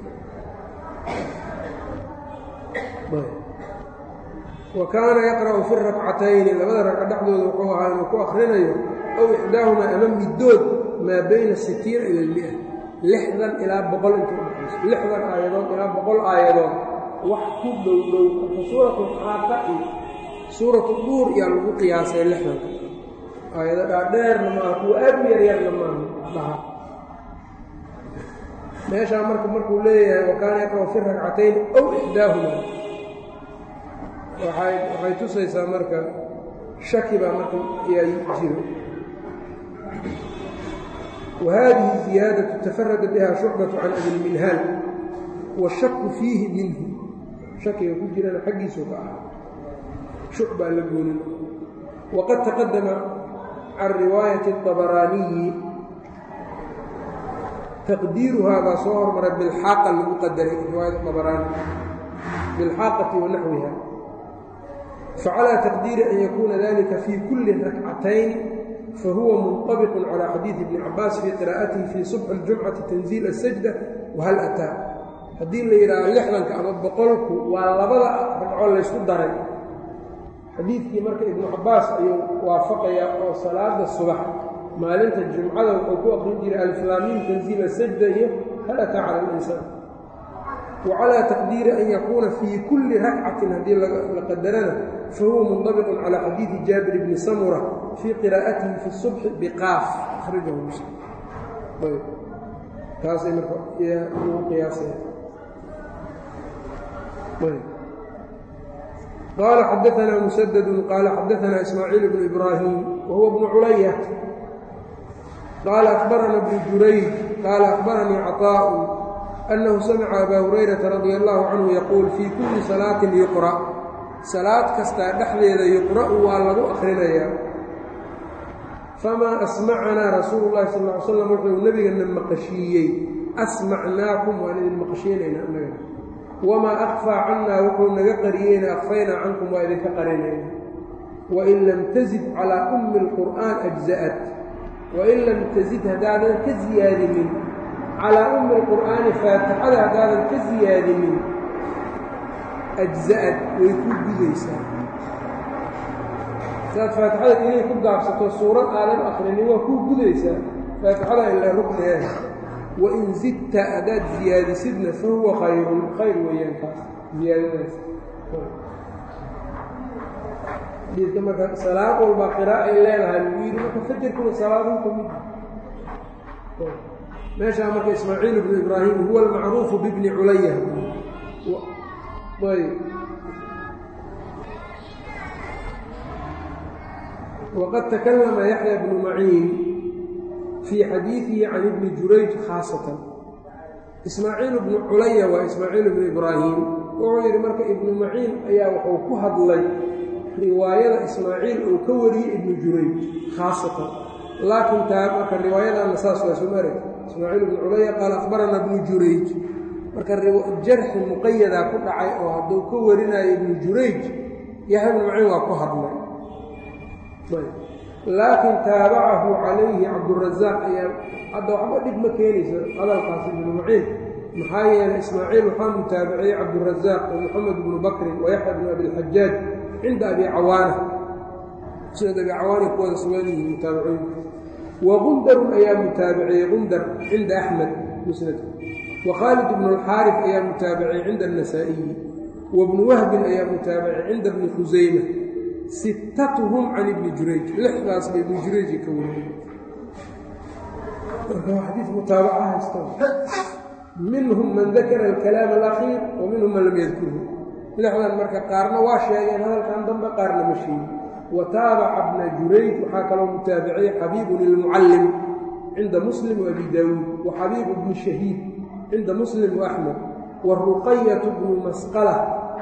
wa kaana yaqra'u fi rakcatayni labada ragca dhexdooda wuxuu ahaa inuu ku akhrinayo aw ixdaahumaa ama middood maa bayna sitiina ila almia lixdan ilaa boqol inta udhaxayso lixdan aayadood ilaa boqol aayadood wax ku dhow dhow marka suuratu xaaqa iyo suuratu duur yaa lagu qiyaasay lixdanka aayado dhaadheerna maaha kuwa aad u yaryarna maaha dhaha meeshaa marka markuu leeyahay wa kaana yaqra'u fi ragcatayn ow ixdaahuma waay waxay tusaysaa marka shaki baa marka yaa jiro wa haadihi ziyaadatu tafarada biha shucbatu can abilminhaal washaku fiihi minhu shakiga ku jirana xaggiisu ka ah shucbaa la goonin waqad taqadama can riwaayati اطabaraaniyi taqdiiruhaa baa soo hormaray bilxaaqa lagu qadaray riwaayat abaraani bilxaaqati wa naxwiha facalى taqdiiri an yakuuna dalika fii kuli rakcatayn fahuwa munطabiq calى xadiiثi bni cabaas fii qiraa'atihi fii subxi اljumcati tanziil الsajda wahal ataa haddii la yidhaaho lixdanka ama boqolku waa labada ragco laysku daray xadiidkii marka ibnu cabaas ayuu waafaqayaa oo salaada subax maalinta jumcada wuxuu ku aqrin jiray alflaamiin tanziila sajda iyo hal ataa cala alinsaan wa calaa taqdiiri an yakuuna fii kulli rakcatin haddii la qadarana fahuwa mundabiqun calaa xadiidi jaabir bni samura fii qiraa'atihi fi subxi biqaaf akhrajahu muslim taasay marka ugu qiyaasaya qaala xadaanaa musadadu qaala xadaanaa ismaaciil bnu ibraahim wahuwa bnu culaya qaala akbarana bnu jurayj qaala akbaranii caطaa'u annahu samica abaa hurayrata radia allahu canhu yaquul fii kulli salaatin yuqra' salaad kastaa dhexdeeda yuqra'u waa lagu akhrinayaa famaa asmacanaa rasuulu llahi sal ly slam wuxuu nebigana maqashiiyey asmacnaakum waan idin maqashiinaynaa annaga wamaa akfaa cannaa wuxuu naga qariyeyna akfaynaa cankum waa idinka qarinayna wain lam tazid calaa ummi اlqur'aan ajza'at wain lam tazid haddaadan ka siyaadinin calaa ummi اlqur'aani faatixada haddaadan ka siyaadinin ajza'ad way ku gudaysaa saad faatixada inay ku gaabsato suurad aadan akrinin waa kuu gudaysaa faatixada ila rukniah wain zidta haddaad ziyaadisidna fa huwa khayrun khayr weeyaan kaas ziyaadadaas xadiidka marka salaad walba qira'a ay leedahay lagu yidhi marka fajarkuna salaaduu ka mid meeshaa marka ismaaciil ibnu ibraahim huwa almacruufu bibni culaya ayb waqad takalama yaxya bnu maciin fii xadiidihi can ibni jurayj khaasatan ismaaciil ibnu culaya waa ismaaciil ibnu ibraahim wuxuu yidhi marka ibnu maciin ayaa wuxuu ku hadlay riwaayada ismaaciil uu ka wariyey ibnu jurayj khaasatan laakiin taa marka riwaayadaana saas waa soo arag ismaaciil ibnu culaya qaala akhbarana ibnu jurayj marka jarxi muqayadaa ku dhacay oo hadduu ka warinayo ibnu jurayj yaxya ibnu maciin waa ku hadlay laakiin taabacahu calayhi cabdurazaaq ayaa hadda waxba dhib ma keenayso hadalkaas ibnu maciin maxaa yeelay ismaaciil waxaa mutaabiciyey cabdurazaaq wa moxamed ibnu bakrin wa yaxya bnu abilxajaaj cinda abi cawaana sinad abi cawaana kuwada sugan yihiin mutaabicooyinka wa qundarun ayaa mutaabiciyey qundar cinda axmed musnadka wa khaalid ibnu alxaarif ayaa mutaabiciyey cinda annasaa'iyi wa bnu wahbin ayaa mutaabiciyey cinda bni khusayma sittatuhum can ibni jurayj lixdaas ba ibni jurayji ka wariyey marka waa xadiis mutaabaca haysta minhum man dakara alkalaam alakhiir wa minhum man lam yadkurhu lixdan marka qaarna waa sheegeen hadalkan dambe qaarna ma sheegin wa taabaca bna jurayj waxaa kaloo mutaabiciyey xabiibun ilmucallim cinda muslim wa abi daawuud wa xabiibu bni shahiid cinda muslim wa axmed wa ruqayatu bnu masqala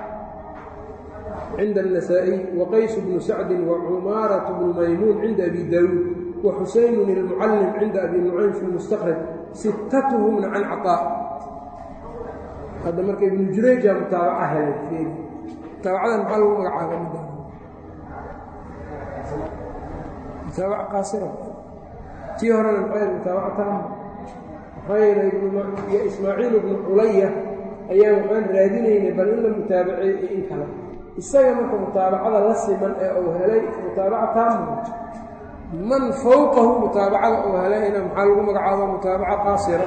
cinda النasaaئي وqays bnu sacdi وcumaaraة bnu maymuun cinda abi daawuud وxusayn الmucallim cinda abi nucaym fi اlmustakraj sittatuhumna can caطاء hadda marka ibnu jurayja mutaabaca helay mutaabacadan maxaa lagu magacaaba mutaabaca qaasira tii horena maxay mutaabaca taama maxaa yeelay ismaaciil bnu culaya ayaa waxaan raadinaynay bal in la mutaabaceey iyo in kale isaga marka mutaabacada la siman ee uu helay mutaabaca taama man fowqahu mutaabacada uu helayna maxaa lagu magacaaba mutaabaca qaasira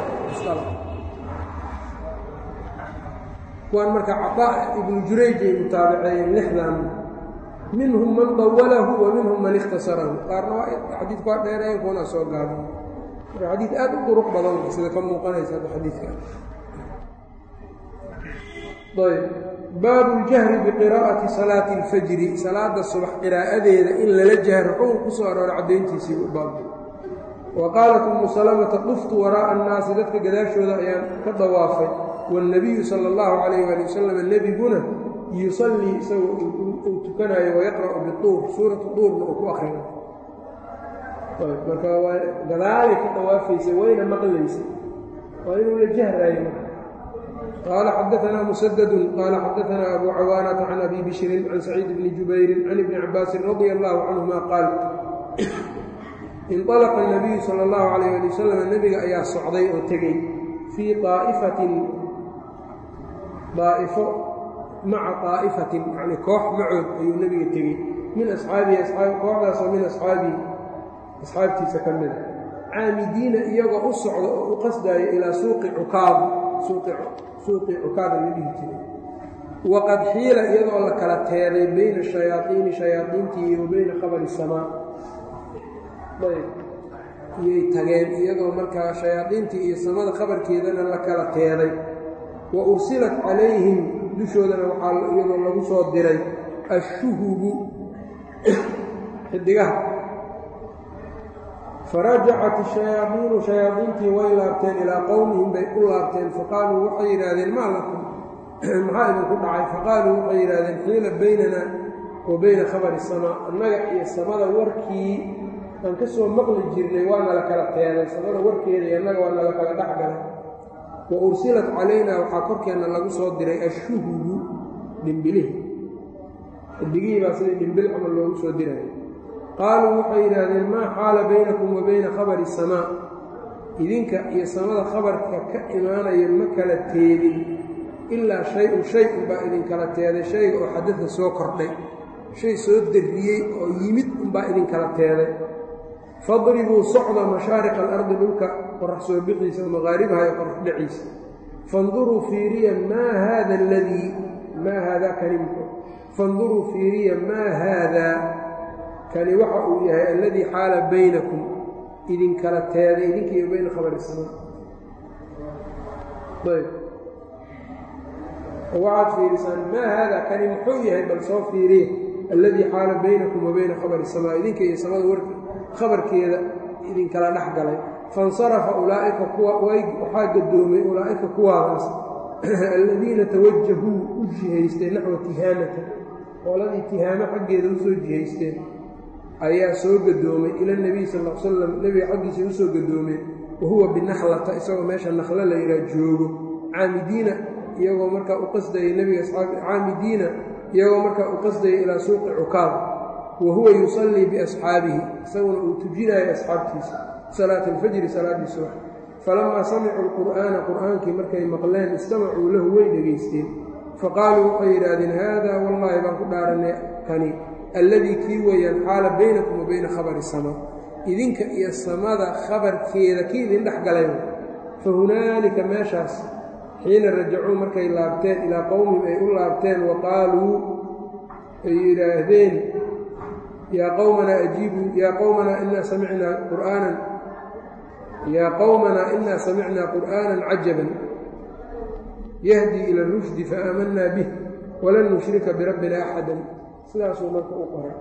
kuwaan marka caطaa ibnu jurayj ay mutaabaceeyeen lixdan minhum man dawalahu wa minhum man ikhtasarahu qaarna waa xadiidku waa dheereen kuwana soo gaaba marka xadiid aad u duruq badan sida ka muuqanaysa hadda xadiidka ayb baabu اljahri biqiraa'ati salaati اlfajri salaada subax qiraa'adeeda in lala jahro xukun ku soo arooray caddayntiisii baab wa qaalat umu salamata duftu waraa'a annaasi dadka gadaashooda ayaan ka dawaafay waاlnabiyu sala اllahu calayh ali wasalam nebiguna yusallii isagoo uu tukanayo wayaqra'u bituur suuratu duurna uu ku akrinayo marka waa gadaalay ka dawaafaysay wayna maqlaysay waa inuu la jahraayo qaala xadaanaa musadadu qaala xadaanaa abu cawaanata can abi bishrin can saciid bni jubayrin can ibni cabaasin radia allahu canhuma qaal inطalaqa الnabiyu salى اllahu alayh ali wasalam nebiga ayaa socday oo tegey fii aa'ifatin daa'ifo maca طaa'ifatin yani koox macood ayuu nebiga tegey min asxaabihi kooxdaasoo min asxaabihi asxaabtiisa ka mida caamidiina iyagoo u socda oo u qasdaayo ilaa suuqi cukaad suuqii cukaada la dhihi jiray waqad xiila iyadoo la kala teeday bayna shayaaiini shayaadiintii wa bayna khabari samaa ayb iyay tageen iyadoo markaa shayaadiintii iyo samada khabarkeedana la kala teeday wa ursilat calayhim dushoodana waxaa iyadoo lagu soo diray ashuhubu xidigaha farajacat ashayaadiinu shayaadiintii way laabteen ilaa qowmihim bay u laabteen faqaaluu waxay yidhaahdeen maa lakum maxaa idinku dhacay faqaaluu waxay yidhahdeen xiila baynana wa bayna khabari samaa annaga iyo samada warkii aan ka soo maqli jirnay waa nala kala teeday samada warkeeda iyo annaga waa nala kala dhexgalay wa ursilat calaynaa waxaa korkeenna lagu soo diray ashuhubu dhimbilihi xidigihii baa sidii dhimbil camal loogu soo diray qaaluu waxay yidhaahdeen maa xaala baynakum wa bayna khabari samaa idinka iyo samada khabarka ka imaanaya ma kala teedin ilaa shay-un shay unbaa idinkala teeday shayga oo xadada soo kordhay shay soo darriyey oo yimid unbaa idinkala teeday fadribuu socda mashaariqa alardi dhulka qorax soo bixiisa maqaaribaha iyo qorax dhaciisa fanduruu fiiriya maa haada aladii maa haadaa kanimku fanduruu fiiriya maa haadaa kani waxa uu yahay alladii xaala baynakum idinkala teeday idinkiiyo bayna khabari samaa ayb waxaad fiirisaan maa haadaa kani muxuu yahay bal soo fiiriya alladii xaala baynakum wa bayna khabari samaa idinka iyo samada wark khabarkeeda idinkala dhex galay faاnsarafa ulaa'ika kuwa waxaa gadoomay ulaa'ika kuwaadaas aladiina tawajahuu u jihaysteen naxwa tihaamata qooladii tihaamo xaggeeda usoo jihaysteen ayaa soo gadoomay ila nebiy sal l slam nebiga xaggiisa usoo gadoomeen wa huwa binakhlata isagoo meesha nakhlo la yidhaha joogo caamidiina iyagoo markaa u qasdayay nebiga caamidiina iyagoo markaa u qasdaya ilaa suuqi cukaad wa huwa yusallii biasxaabihi isaguna uu tujinayo asxaabtiisa salaata alfajri salaaddii subax falamaa samicuu lqur'aana qur'aankii markay maqleen istamacuu lahu way dhegaysteen faqaaluu waxay yidhaahdeen haadaa wallaahi baan ku dhaaranay kani alladii kii weeyaan xaala baynakum wa bayna khabari samaa idinka iyo samada khabarkeeda kii idin dhex galay fa hunaalika meeshaas xiina rajacuu markay laabteen ilaa qowmihim ay u laabteen wa qaaluu ay yidhaahdeen yaa qowmanaa ajiibuu yaa qowmanaa inaa samicnaa qur'aanan yaa qowmanaa inaa samicnaa qur'aanan cajaban yahdii ila rushdi faaamanaa bih walan nushrika birabbina axadan sidaasuu marka u qoray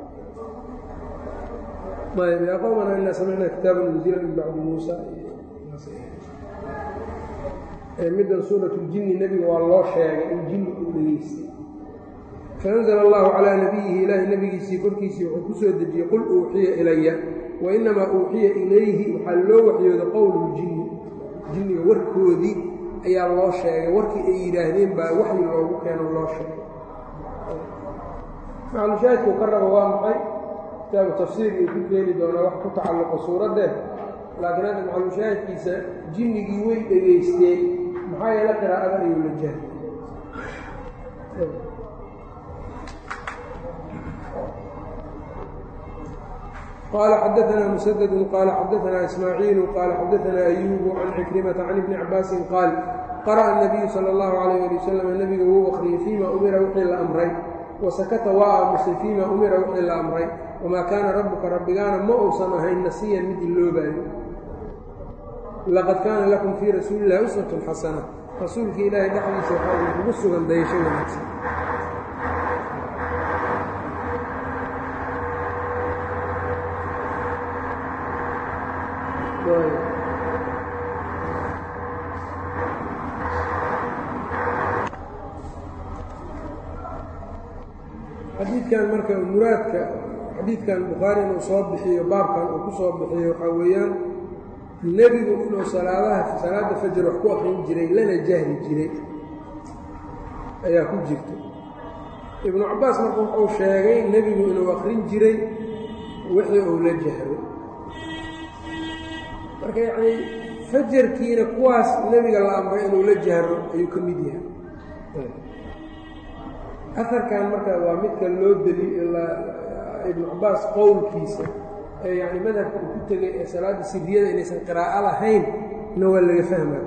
ayb yaa qowmanaa inaa samicnaa kitaaban unzila min bacdi muusa middan suurat ljinni nebiga waa loo sheegay in jinni uu dhegeystay faanzla allahu calaa nabiyihi ilaahi nebigiisii korkiisii wuxuu ku soo dejiyey qul uuxiya ilaya wa inamaa uuxiya ilayhi waxaa loo waxyooday qowluljinni jinniga warkoodii ayaa loo sheegay warkii ay yidhaahdeen baa waxyi loogu keeno loo sheegay maclushaahidkuu ka rabo waa maxay kitaabu tafsiir uu ku keeni doonaa wax ku tacalluqo suuraddee laakiin hadda maclushaahidkiisa jinnigii way dhegaysteen maxaa yeele qiraa'adan ayuu la jahay qال xdثna مسدد qال xdثna إسmاعيiل qال xdثna أyوب عن cكرمة عن iبن cabاasi qاal qرأ النبyu slى الlه عليه لي وsلم nebiga wuu أkriyey فيma umira wixii la amray وasakta waa aamusay فيma umira wixii la amray وmaa kaana rabbuka rabbigaana ma uusan ahayn nasiyan mid iloobayo laqad kaana lakum fii rasuuli illahi uswatun xasana rasuulkii ilaahay dhexdiisa waxaa uu kugu sugan dayasho wanaagsan xadiidkan marka muraadka xadiidkan bukhaari inuu soo bixiyo baabkan uu ku soo bixiyo waxaa weeyaan nebigu inuu salaadaha salaadda fajar wax ku akrin jiray lana jahri jiray ayaa ku jirta ibnu cabbaas marka wuxuu sheegay nebigu inuu akrin jiray wixii uu la jahro marka yacnii fajarkiina kuwaas nebiga la amray inuu la jahro ayuu ka mid yahay aarkan marka waa midka loo deli ibnu cabbaas qowlkiisa ee yani madhabka uu ku tegay ee salaadda siriyada inaysan qiraa'o lahayn na waa laga fahmaa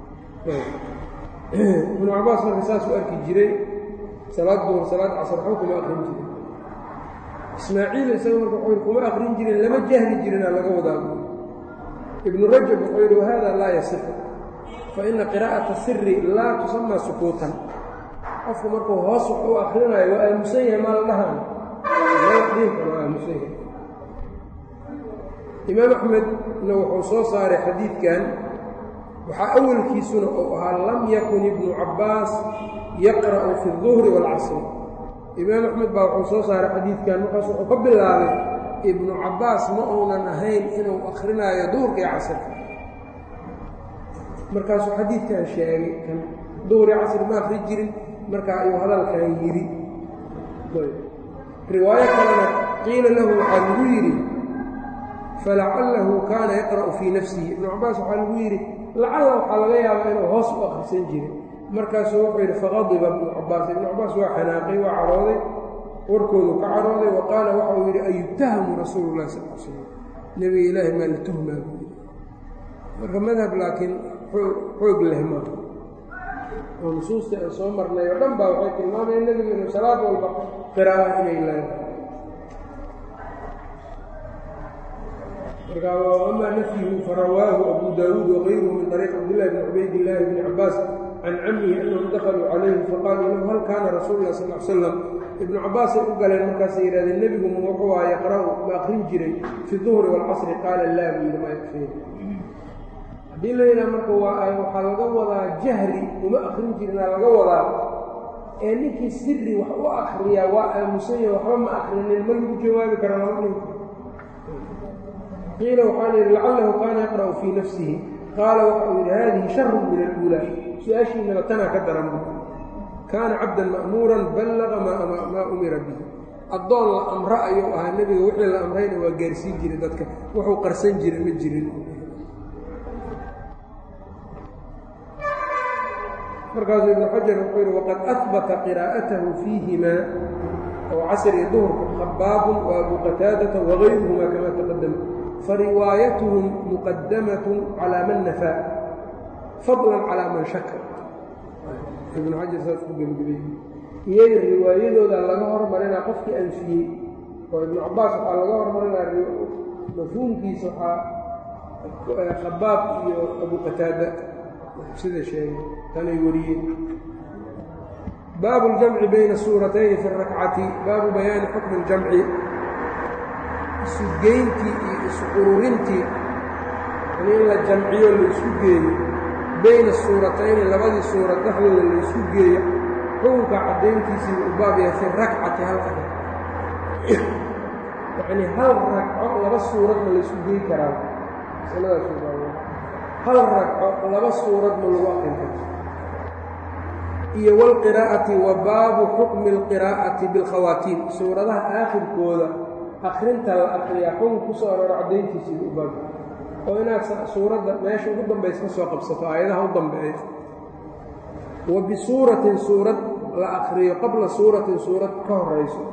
ibnu cabbaas marka saasuu arki jiray salaad duhur salaad casar waxba kuma aqrin jirin ismaaciil isaga marka wuxuu yidhi kuma aqrin jirin lama jahli jirina laga wadaa ibnu rajab wuxuu yidhi wahada laa yasifu fa ina qiraa'ata siri laa tusamaa sukuutan qofku markuu hoos wax u akrinayo waa aamusan yahay maa la dhahan dhiinkana waa aamusan yahay imaam axmedna wuxuu soo saaray xadiidkan waxaa awalkiisuna uu ahaa lam yakun ibnu cabbaas yaqra'u fi اduhri wاlcasri imaam axmed baa wuxuu soo saaray xadiidkan markaas wuxuu ka bilaabay ibnu cabbaas ma uunan ahayn inuu akrinaayo duhurka iyo casrka markaasuu xadiidkan sheegay kan duhri casri ma akri jirin marka ayuu hadalkan yidhi riwaayo kalena qiila lahu waxaa lagu yidhi falacalahu kaana yaqra'u fii nafsihi ibnu cabbaas waxaa lagu yidhi lacalla waxaa laga yaabaa inuu hoos u akhrisan jiray markaasuu wuxuu yidhi faqadiba ibnu cabbaas ibnu cabbaas waa xanaaqay waa cadhooday warkoodu ka cadhooday wa qaala waxa uu yidhi ayutahamu rasuulu llahi sal l slam nebiga ilaahi maa la tuhmaa buu yidhi marka madhab laakiin xoog leh maaha oo nusuustii aan soo marnay oo dhan baa waxay tilmaamayeen nebigu inuu salaad walba qiraa'o inay leedahay marka amaa nafyuhu farawaahu abu daawuud wagayruhu min طariiq cabdillahi bni cubaydillaahi bni cabbaas can camihi annahum dakaluu calayhi faqaaluu lahu hal kaana rasuulu lah sal l slam ibnu cabbaasay u galeen markaasay yidhahdeen nebigu ma wuxuu aha yaqra'u ma akrin jiray fi duhri waalcasri qaala laa buu yidhi ma yakfiin haddii la yidhaha marka waa waxaa laga wadaa jahri uma akrin jirinaa laga wadaa ee ninkii siri wax u akriyaa waa aamusanya waxba ma akrinin ma lagu jawaabi kara laba ninka qiila waxaa la yidhi lacalahu kaana yaqra'u fii nafsihi qaala waxa uu yidhi haadihi sharun min aluulaa su-aashiinaba tanaa ka daran bu kaana cabdan ma'muuran ballaqa maa umira bihi addoon la amro ayuu ahaa nebiga wixii la amrayna waa gaarsiin jiray dadka wuxuu qarsan jira ma jirin markaasuu ibnu xajar wuxuu yidhi waqad ahbata qiraa'atahu fiihimaa oo casr iyo duhurka khabaabun wa abu qataadata wagayruhuma kama taqadama fariwaayatuhum muqadamatun calaa man nafaa fadlan calaa man shaka ibnu xajar saas ku gebagabay iyay riwaayadooda laga hormarinaa qofkii anfiyey oo ibnu cabbaas waxaa laga hormarinaa mafhuumkiisa waxaa khabaab iyo abu qataada sida sheegay tanay wariyeen baabu اljamci bayna suuratayni fi اrakcati baabu bayaani xukmi اljamci isugeyntii iyo isuqururintii in la jamciyo la isku geeyo bayna suuratayni labadii suurad dhexdooda la isku geeyo xukunka caddayntiisii u baab yahay fi rakcati hal ragc yacnii hal ragco laba suurad ma la isku geey karaa masaladaas hal ragco laba suurad ma lagu aqrin karto iyo wاlqiraa'ati wa baabu xukmi اlqiraa'ati biاlkhawaatiim suuradaha aakhirkooda akrinta la akriyaa xukun ku soo arooro caddayntiisiiba u baab oo inaad suuradda meesha ugu dambaysa ka soo qabsato aayadaha u dambeeya wa bisuuratin suurad la akriyo qabla suuratin suurad ka horayso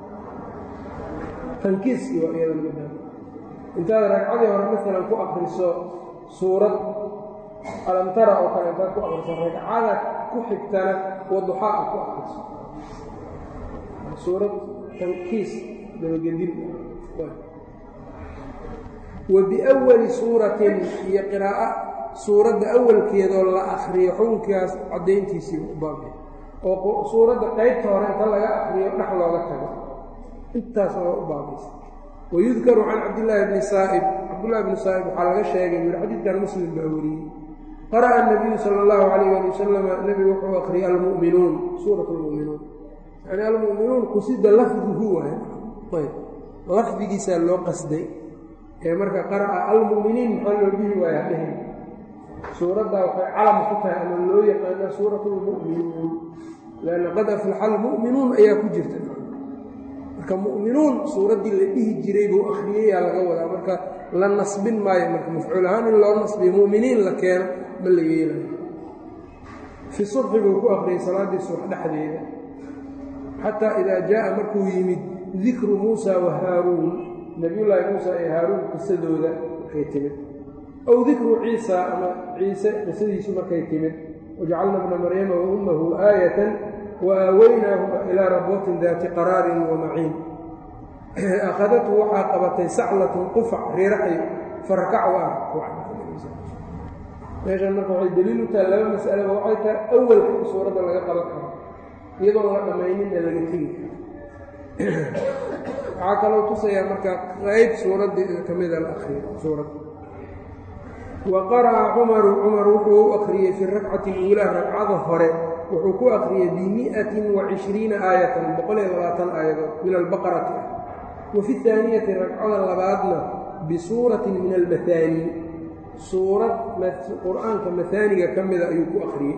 tankiiskii waa iyada mida intaad ragcadii hore maalan ku akriso suurad alamtara oo kale intaad ku akriso ragcada ku xigtana waduxaa ku akriso suurad tankiis dabagedin wa biwali suuratin iyo qiraa'o suuradda awalkeedoo la akriyo xukunkaas caddayntiisii u baabay oo suuradda qaybta hore inta laga akriyo dhex looga tago intaas oo u baabaysa wayudkaru can cabdillaahi bni saa'ib cabdullahi bni saa'ib waxaa laga sheegay yuri xadiidkan muslim baa wariyey qara'a anabiyu sala allahu calayh ali wasalama nebigu wuxuu akhriyay almu'minuun suurat almu'minuun yani almu'minuun qusida lafduhu waay ayb lafdigiisaa loo qasday ee marka qara'a almu'miniin maxaa loo dhihi waaya dhehn suuraddaa waxay calam ku tahay ama loo yaqaanaa suurat lmu'minuun lanna qad aflaxa almu'minuun ayaa ku jirta marka mu'minuun suuraddii la dhihi jiray buu akhriyayaa laga wadaa marka la nasbin maayo marka mafcuul ahaan in loo nasbiyo mu'miniin la keeno ma la yeelayo fi subxi buu ku akhriyay salaaddii subax dhexdeeda xataa idaa jaa'a markuu yimid dikru muusa wa haaruun nebiyullaahi muusa ee haaruun qisadooda markay timid aw dikru ciisa ama ciise qisadiisu markay timid wajacalna bna maryama wa ummahu aayatan wa aaweynaahuma ilaa rabwatin daati qaraarin wa maciin akhadathu waxaa qabatay saclatun qufac riiraxyo farakac waa meeshan marka waxay daliil u tahay laba mas'alaba waxay tahay awalka in suuradda laga qaban karo iyadoon la dhammayninna laga tegi waxaa kaloo tusayaa marka qayb suuraddii ka mida la akriyo suuradda wa qara'a cumaru cumar wuxuu u akhriyey fi rakcati uulaa ragcada hore wuxuu ku akhriyey bimi'atin wa cishriina aayatan boqol iyo labaatan aayadood min albaqarati ah wa fi haaniyati ragcada labaadna bisuuratin min almahaani suurad qur-aanka mahaaniga ka mida ayuu ku akhriyey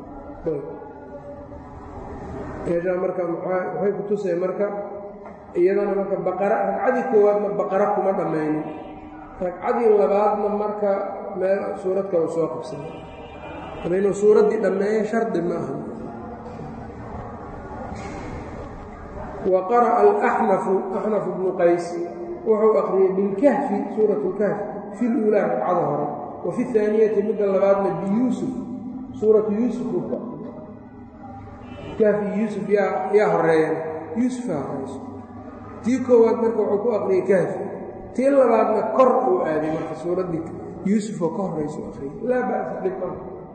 meeshaa marka waxay ku tusay marka iyadana marka baqara ragcadii koowaadna baqara kuma dhammaynin ragcadii labaadna marka meel suurad kale soo qabsana ama inuu suuraddii dhammeeyo shardi ma aha wa qara'a alaxnafu axnaf bnu qays wuxuu akhriyey bilkahfi suurat lkahfi fi luulaa ragcada hore wa fi haaniyati midda labaadna biyuusuf suuratu yuusuf uu ku akriyo kahfi yuusuf yaa yaa horeeyan yuusufaa horeyso tii koowaad marka wuxuu ku aqriyey kahfi tii labaadna kor uu aaday marka suuraddii yuusufoo ka horeyso akhriyay laa ba'sa dhibma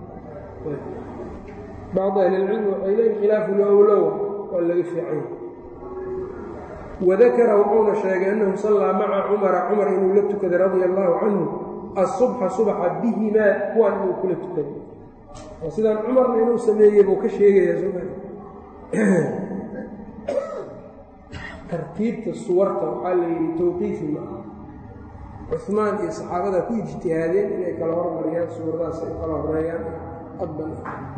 bacdu ahlilcilmi waxay leeyiin khilaafu lowlowa waa laga fiicay wadakara wuxuuna sheegay annahu sallaa maca cumara cumar inuu la tukaday radia allaahu canhu asubxa subaxa bihimaa kuwaan inuu kula tukaday oo sidaan cumarna inuu sameeyey buu ka sheegayaa soma tartiibta suwarta waxaa la yidhi tawqiifi ma aha cumaan iyo saxaabada ku ijtihaadeen inay kala hormariyaan suuradaas ay kala horeeyaan adban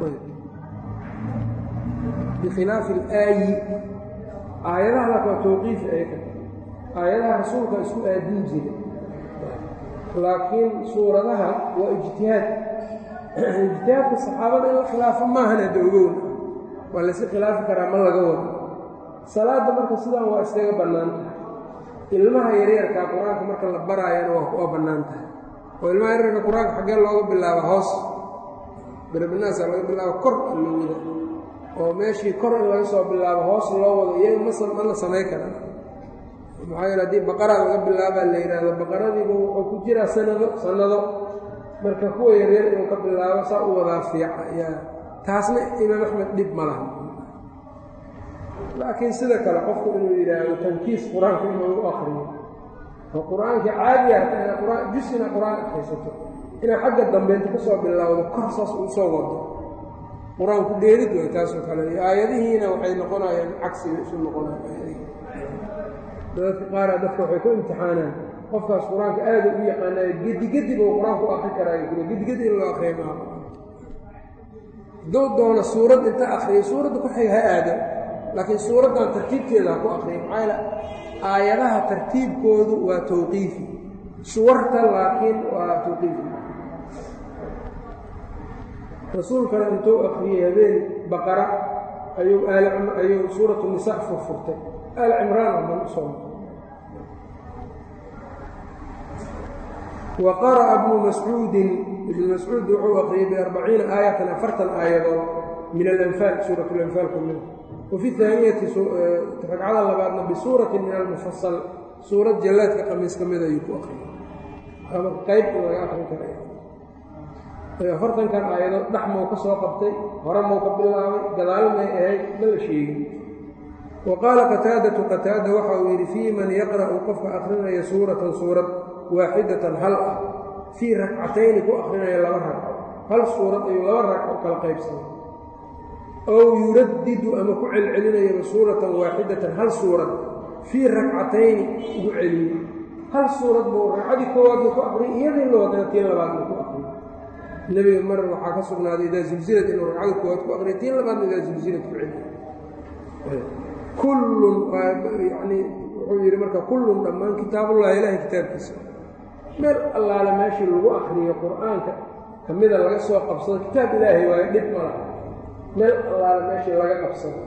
bikhilaafi alaayi aayadaha lak waa tawqiifi ayka aayadaha rasuulka isku aadin jira laakiin suuradaha waa ijtihaad ijtihaadka saxaabada in la khilaafo maahan hadda ogown waa layska khilaafi karaa ma laga wado salaadda marka sidaan waa iskaga bannaan tahay ilmaha yaryarkaa qur-aanka marka la baraayana waa bannaan tahay oo ilmaha yaryarka qur-aanka xaggee looga bilaabo hoos birabinaasa laga bilaabo kor loo wada oo meeshii kor in laga soo bilaabo hoos loo wado iyaga ma la samayn karaa maxaa yeele haddii baqara laga bilaabaa la yidhaahdo baqaradiiba wuxuu ku jiraa sanado sannado marka kuwa yaryar inuu ka bilaabo saa u wadaa fiica yaa taasna imaam axmed dhib ma laha laakiin sida kale qofku inuu yidhaahdo tankiis qur-aanka inuu u akriyo oo qur-aankii caadi ah jus inaad qur-aan akhaysato inaad xagga dambeynta ka soo bilowdo kor saas uu soo wado qur-aanku dheerid way taasoo kale iyo aayadihiina waxay noqonayaan cagsiga isu noqonayaan dadka qaara dadka waxay ku imtixaanaan qofkaas qur-aanka aada u yaqaanaayo gedigedib uu qur-aanku akri karaayo kule gedigedi in loo akriya maaha hadduu doono suurad inta akriyo suuradda ku xig ha aada laakiin suuraddan tartiibteeda ha ku akriya maxaa yaele aayadaha tartiibkoodu waa tawqiifi suwarta laakiin waa tawqiifi rasuulkana intuu akriyey habeen baqara ayuu ayuu suuratu nisa furfurtay aal cimraan oo ban usoo wa qara'a bnu mascuudin ibnu mascuud wuxuu akriyey biarbaciina aayatan afartan aayadood min alanfaal suurat lanfaal ku mid wa fi haaniyati ragcada labaadna bisuuratin min almufasal suurad jallaadka qamiis ka mid ayuu ku akriyey ama qayb in laga akrin kara afartankan aayadood dhex mau ka soo qabtay hore mau ka bilaabay gadaal may ahayd ma la sheegin wa qaala qataadatu qataada waxa uu yidhi fii man yaqra'u qofka akrinaya suuratan suurad waaxidatan hal ah fii ragcatayni ku akrinaya laba ragco hal suurad ayuu laba ragco kala qaybsanay ow yuraddidu ama ku celcelinayaba suuratan waaxidatan hal suurad fii ragcatayni ugu celiyo hal suurad buu ragcadii koowaaduu ku aqriyay iyadii loo wadana tii labaadna ku aqriyay nebiga mar waxaa ka sugnaaday idaa silsilad inuu ragcada koowaad ku aqriya tii labaadna idaa silsilad ku celiyo kullun yani wuxuu yidhi marka kullun dhammaan kitaabullahi ilaahay kitaabkiisa meel allaale meeshii lagu akriyo qur-aanka ka mida laga soo qabsado kitaab ilaahay waayo dhib ma laha meel allaale meeshii laga qabsado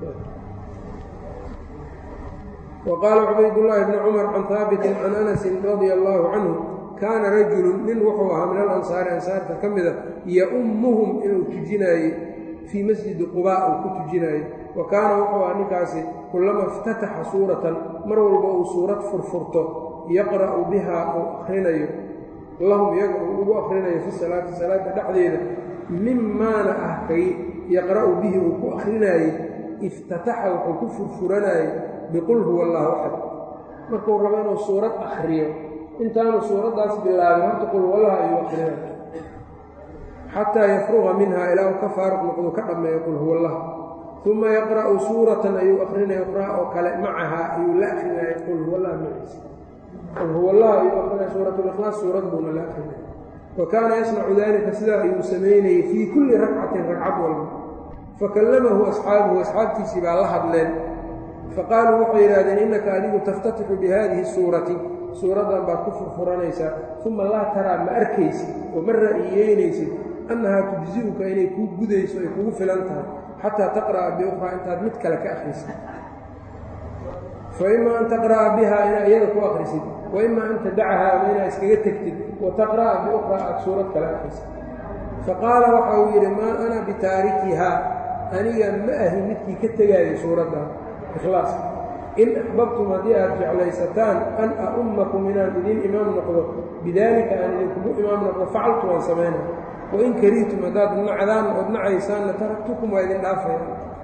wa qaala cubaydullaahi bni cumar can haabitin can anasin radia allaahu canhu kaana rajulun nin wuxuu ahaa min alansaari ansaarta ka mida yaummuhum inuu tujinaayey fii masjidi qubaa uu ku tujinaayey wa kaana wuxuu ahaa ninkaasi kullama iftataxa suuratan mar walba uu suurad furfurto yaqra'u bihaa uu akhrinayo lahum iyaga uu ugu akhrinayo fi salaati salaada dhexdeeda mimaana ah kay yaqra'u bihi uu ku akhrinaayey iftataxa wuxuu ku furfuranaayey biqul huwa allaahu axad markuu rabo inuu suurad akhriyo intaanu suuraddaas bilaabin horta qul huwallaha ayuu akhrinayo xataa yafruqa minha ilaa uu ka faaruq noqdu ka dhammeeyo qul huwa allah uma yaqra'u suuratan ayuu akrinaya uqraa oo kale macahaa ayuu la akrinaya qul huwa allah maciisa qul huwa allah ayuu akrinaya suuratulikhlaas suurad buuna la akrinaya wa kaana yasnacu dalika sidaa ayuu samaynayey fii kulli ragcatin ragcad walba fakallamahu asxaabuhu asxaabtiisii baa la hadleen faqaaluu waxay yidhahdeen innaka adigu taftatixu bihadihi suurati suuraddan baad ku furfuranaysaa uma laa taraa ma arkaysid oo ma ra'yiyeynaysid annahaa tujzi'uka inay kuu gudayso ay kugu filan tahay xataa taqra'a biukhraa intaad mid kale ka akhrisid fa ima an taqra'a bihaa inaa iyada ku akhrisid wa ima an tadacahaa ama inaa iskaga tegtid wa taqra'a biukhraa aad suurad kale akhrisid faqaala waxa uu yidhi maa ana bitaarikihaa aniga ma ahi midkii ka tegaayo suuradda ikhlaas in axbabtum haddii aad jeclaysataan an a'ummakum inaan idin imaam noqdo bidaalika aan idinkugu imaam noqdo facaltu waan samayna wain karihtum haddaad nacdaan ood nacaysaanna taraktukum waa idin dhaafaya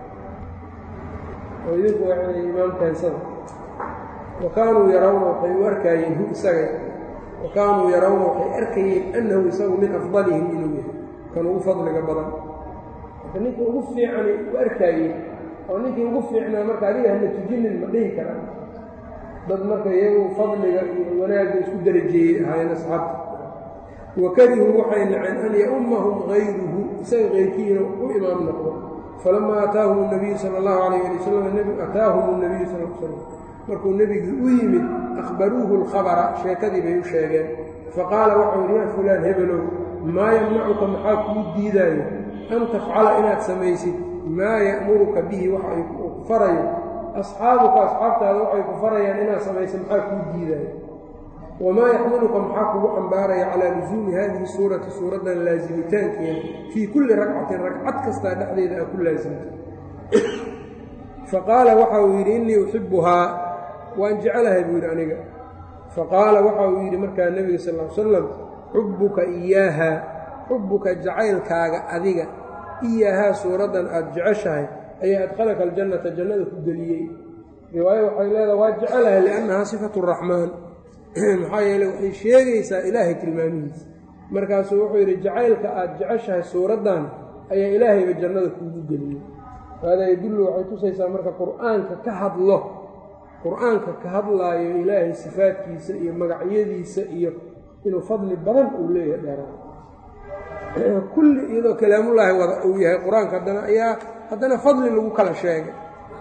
oo idinku waa imaam keensada wa kaanuu yarawna waxay u arkaayeen hu isaga wa kaanuu yarawna waxay arkayeen annahu isagu min afdalihim inuu yahay kan ugu fadliga badan marka ninkii ugu fiicani u arkaayeen oo ninkii ugu fiicnaa marka adiga hana tujinin ma dhihi karaan dad marka iyagu fadliga iyo wanaagga isku darajeeyey ahaayeen asxaabta wa karihuu waxay naceen an ya'ummahum hayruhu isaga keyrkiina u imaam noqdo falamaa ataahum nabiyu sala allahu calayh ali wasalam ataahum nabiyu sal l slam markuu nebigii u yimid akhbaruuhu alkhabara sheekadii bay u sheegeen faqaala waxau yidhi yaa fulaan hebelow maa yamnacuka maxaa kuu diidaayo an tafcala inaad samaysid maa ya'muruka bihi waxa ay ku farayo asxaabuka asxaabtaada waxay ku farayaan inaad samaysa maxaa kuu diidaayo wamaa yaxmiluka maxaa kugu cambaaraya calaa lusuumi haadihi suurati suuraddan laasimitaankeeda fii kulli ragcatin ragcad kastaa dhexdeeda aa ku laasimta faqaala waxa uu yidhi innii uxibuhaa waan jecelahay buu yidhi aniga faqaala waxa uu yidhi markaa nebiga sal l salam xubbuka iyaaha xubbuka jacaylkaaga adiga iyaahaa suuraddan aad jeceshahay ayaa adkhalaka aljannata jannada ku geliyey riwaayo waxay leedaha waa jecelahay liannahaa sifatu raxmaan maxaa yeele waxay sheegaysaa ilaahay tilmaamihiisa markaasuu wuxuu yidhi jacaylka aad jeceshahay suuraddan ayaa ilaahayba jannada kuugu geliyey haadaa yadullu waxay tusaysaa marka qur'aanka ka hadlo qur-aanka ka hadlaayo ilaahay sifaadkiisa iyo magacyadiisa iyo inuu fadli badan uu leeyahay dheeraan kulli iyadoo kalaamullaahi wada uu yahay qur-aanka haddana ayaa haddana fadli lagu kala sheegay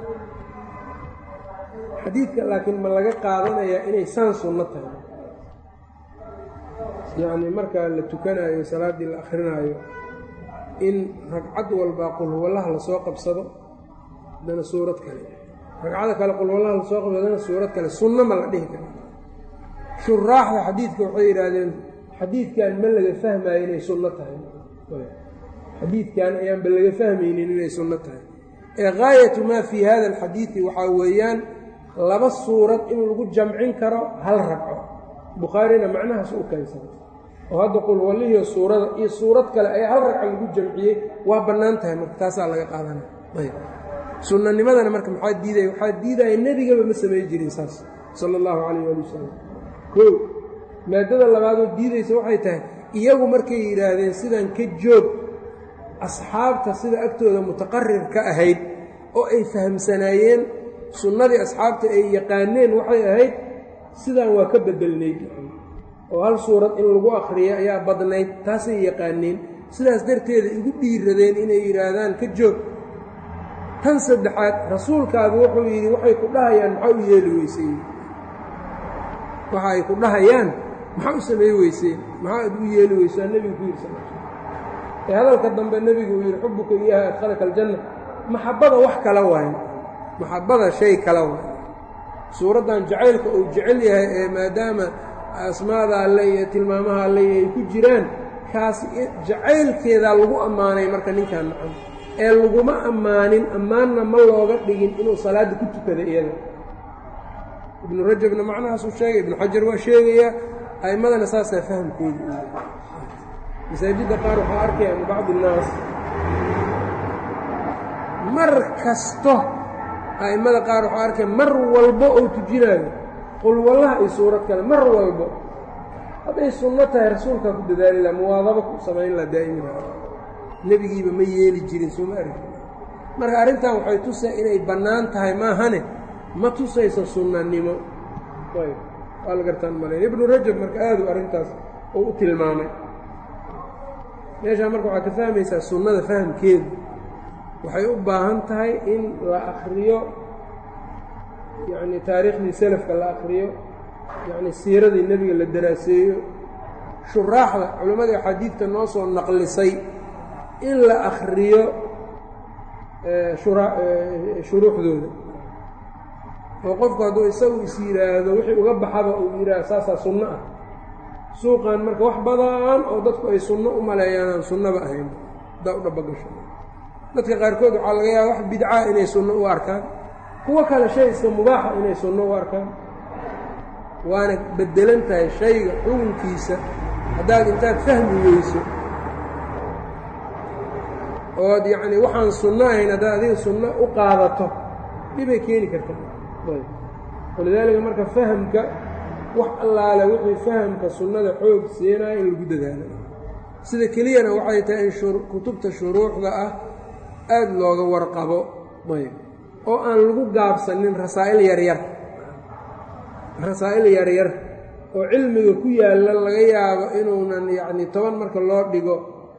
xadiidka laakiin ma laga qaadanayaa inay saan sunno tahay yacni marka la tukanaayo salaaddii la akrinaayo in ragcad walbaa qulhuwallaha lasoo qabsado haddana suurad kale ragcada kale qulhuwallaha lasoo qabsado haddana suurad kale sunno ma la dhihi karo shuraaxda xadiidka waxay yidhaahdeen xadiidkan ma laga fahmaayo inay sunno tahay xadiidkan ayaanba laga fahmaynin inay sunno tahay ee gaayatu maa fii hada alxadiidi waxaa weeyaan laba suurad in lagu jamcin karo hal ragco bukhaarina macnahaas u keensada oo hadda qulwallihiio suurada iyo suurad kale ayaa hal ragca lagu jamciyey waa bannaan tahay marka taasaa laga qaadanaya ayb sunnanimadana marka maxaa diidaya waxaa diidaya nebigaba ma samay jirin saas sala allahu calayh waali wasalam kow maadada labaadoo diidaysa waxay tahay iyagu markay yidhaahdeen sidan ka joog asxaabta sida agtooda mutaqarir ka ahayd oo ay fahamsanaayeen sunnadii asxaabta ay yaqaaneen waxay ahayd sidaan waa ka bedelnayd oo hal suurad in lagu akhriyo ayaa badnayd taasay yaqaaneen sidaas darteeda igu dhiiradeen inay yidhaahdaan ka joog tan saddexaad rasuulkaadu wuxuu yidhi waxay ku dhahayaan maxaa u yeeli weyseen waxa ay ku dhahayaan maxaa u samey weyseen maxaa ad u yeeli weysaan nebigu ku yidhi sal ee hadalka dambe nebigu uu yidhi xubuka iyaha adkhalaka aljanna maxabbada wax kala waayo maxabbada shay kala waayo suuraddan jacaylka uu jecel yahay ee maadaama asmaada alle iyo tilmaamaha alle ay ku jiraan kaas jacaylkeedaa lagu ammaanay marka ninkaan nacan ee laguma ammaanin ammaanna ma looga dhigin inuu salaadda ku tukada iyada ibnu rajabna macnahaasuu sheegay ibnu xajar waa sheegayaa a'immadana saasaa fahamkooda u yahay masaajidda qaar waxaa arkaya min bacdi innaas mar kasto a'immada qaar waxaa arkaya mar walbo oo tujinaayo qulwallaha iyo suurad kale mar walbo hadday sunno tahay rasuulkaa ku dadaali laha muwaadaba ku samayn laha daa'imina nebigiiba ma yeeli jirin sooma arki marka arrintan waxay tusay inay bannaan tahay maahane ma tusayso sunnanimo ayb waa la gartaan malayn ibnu rajab marka aadu arrintaas uu u tilmaamay meeshaa marka waxaad ka fahmaysaa sunnada fahamkeedu waxay u baahan tahay in la akhriyo yacni taariikhdii selafka la akhriyo yacni siiradii nebiga la daraaseeyo shuraaxda culimmadii axaadiidta noo soo naqlisay in la akhriyo shuruuxdooda oo qofku hadduu isagu is yidhaahdo wixii uga baxaba uu yidhaahdo saasaa sunno ah suuqan marka wax badan oo dadku ay sunno u maleeyaan aan sunnaba ahayn haddaa u dhabagasho dadka qaarkood waxaa laga yaaba wax bidcaa inay sunno u arkaan kuwo kale shay iska mubaaxa inay sunno u arkaan waana beddelan tahay shayga xukunkiisa haddaad intaad fahmi weyso ood yacni waxaan sunno ahayn haddaad adiga sunno u qaadato dhibay keeni karta walidaalika marka fahamka wax allaale wixii fahamka sunnada xoog siinaya in lagu dadaalo sida keliyana waxay tahay in kutubta shuruuxda ah aada looga warqabo ayb oo aan lagu gaabsanin rasaa'il yaryar rasaa'il yaryar oo cilmiga ku yaalla laga yaabo inuunan yacni toban marka loo dhigo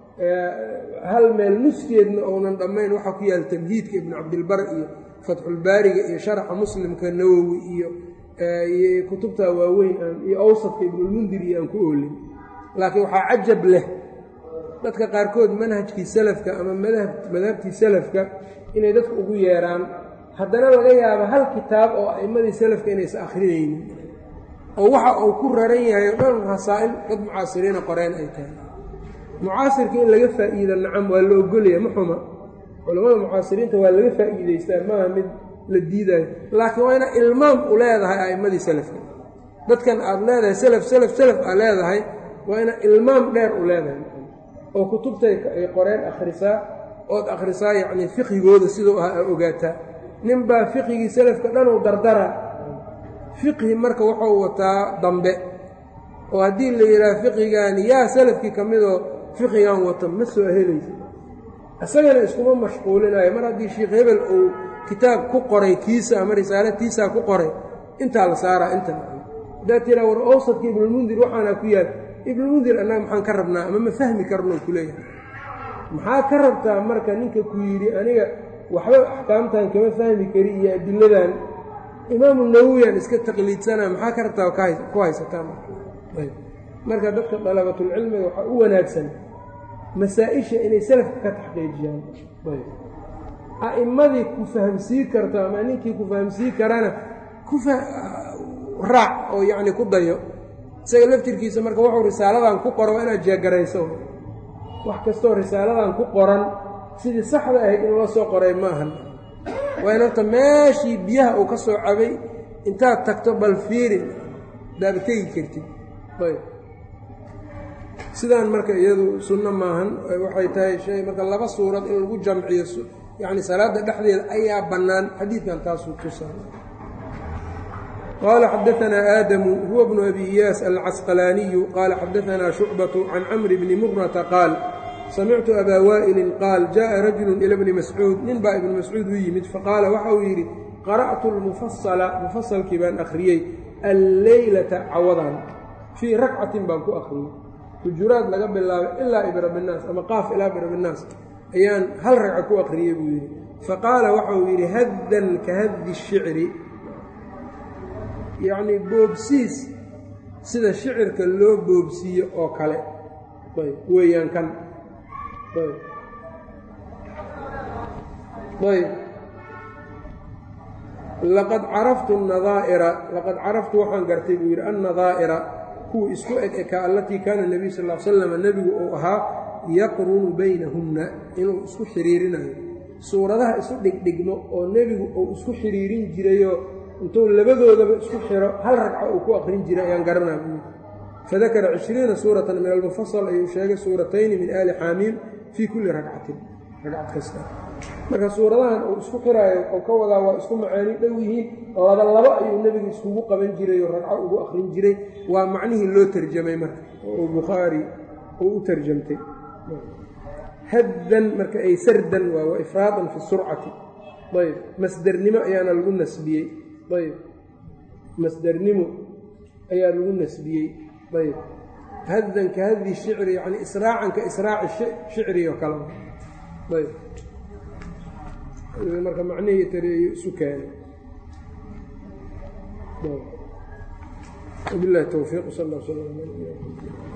hal meel nuskeedna uunan dhammayn waxaa ku yaalla tamhiidka ibnu cabdilbar iyo fatxulbaariga iyo sharaxa muslimka nawowi iyo iyo kutubta waaweyn iyo awsadka ibnulmundir iyo aan ku oolin laakiin waxaa cajab leh dadka qaarkood manhajkii salafka ama madhabtii salafka inay dadku ugu yeeraan haddana laga yaabo hal kitaab oo a'immadii salafka inaysa akhrinaynin oo waxa uu ku raran yahay o dhan rasaa'il dad mucaasiriina qoreen ay tahay mucaasirka in laga faa'iido nacam waa la ogolaya ma xuma culammada mucaasiriinta waa laga faa'iidaystaa maaha mid la diidaayo laakiin waa inaa ilmaam u leedahay a'immadii salafka dadkan aad leedahay salaf salaf salaf aad leedahay waa inaa ilmaam dheer u leedahay oo kutubtay ay qoreen akhrisaa ood akhrisaa yacnii fiqhigooda siduu ahaa a ogaataa ninbaa fiqhigii salafka dhanuu dardara fiqhi marka wuxuu wataa dambe oo haddii la yidhaah fiqhigaani yaa salafkii ka midoo fiqhigan wata ma soo helaysa isagana iskuma mashquulinayo mar haddii sheikh hebel uu kitaab ku qoray kiisa ama risaalo tiisaa ku qoray intaa la saaraa inta haddaad tiraa war awsadka ibnulmundir waxaana ku yaal ibnulmundir annaga maxaan ka rabnaa ama ma fahmi karno ku leeyahay maxaa ka rabtaa marka ninka ku yidhi aniga waxba axkaamtan kama fahmi kari iyo adiladan imaamu nawowiyaan iska taqliidsanaa maxaa ka rabtaa ku haysataa marka dadka dalabatulcilmiga waxaa u wanaagsan masaa-isha inay salafka ka taxqiijiyaan a'immadii ku fahamsii karto ama ninkii ku fahamsii karana ku raac oo yacni ku dayo isaga laftirkiisa marka wuxuu risaaladan ku qoro waa inaad jeegarayso wax kastoo risaaladan ku qoran sidii saxda ahayd in loo soo qoray ma ahan waa in horta meeshii biyaha uu ka soo cabay intaad tagto bal fiirin daaba tegi kartid ayb sidaan marka iyadu sunno maahan waxay tahay shay marka laba suurad in lagu jamciyo yacni salaadda dhexdeeda ayaa bannaan xadiidkan taasuu tusa qaala xadaanaa aadamu huwa bnu abi iyaas alcasqalaaniyu qaala xadaanaa shucbatu can camri bni murata qaal samictu abaa waa'ilin qaal jaءa rajulu ila bni mascuud nin baa ibnu mascuud u yimid faqaala waxa uu yidhi qara'tu lmufasala mufasalkii baan akhriyey alleylata cawadan fii rakcatin baan ku akhriyey hujuraad laga bilaabay ilaa ibrabinaas ama qaaf ilaa ibrabinaas ayaan hal ragca ku akhriyey buu yidhi faqaala waxa uu yidhi haddan ka haddi shicri yacnii boobsiis sida shicirka loo boobsiiyo oo kale ayb weeyaan kan ayb ayb laqad caraftu nadaa'ira laqad caraftu waxaan gartay buu yidhi annadaa'ira kuwa isku eg eka allatii kaana nebiy sal l slam nebigu uu ahaa yaqrunu baynahunna inuu isku xiriirinayo suuradaha isu dhigdhigmo oo nebigu uu isku xiriirin jirayoo intuu labadoodaba isku xiro hal ragca uu ku aqrin jiray ayaan garanaa buu fadakara cishriina suuratan min almufasal ayuu sheegay suuratayni min aali xaamiim fii kulli ragcatin ragcad kasta marka suuradahan uu isku xiraayo oo ka wadaa waa isku macaani dhow yihiin laba labo ayuu nebigu iskugu qaban jiray oo ragco ugu aqrin jiray waa macnihii loo tarjamay marka oo bukhaari uu u tarjamtay haddan marka ay sardan waa wa ifraadan fi surcati ayb masdernimo ayaana lagu nasbiyey ayb masdernimo ayaa lagu nasbiyey ayb haddan ka haddi shicri yani israacan ka israaci shicri oo kale ayb marka macnihii tareeyo isu keenay wabilahi towfiiq sal l sl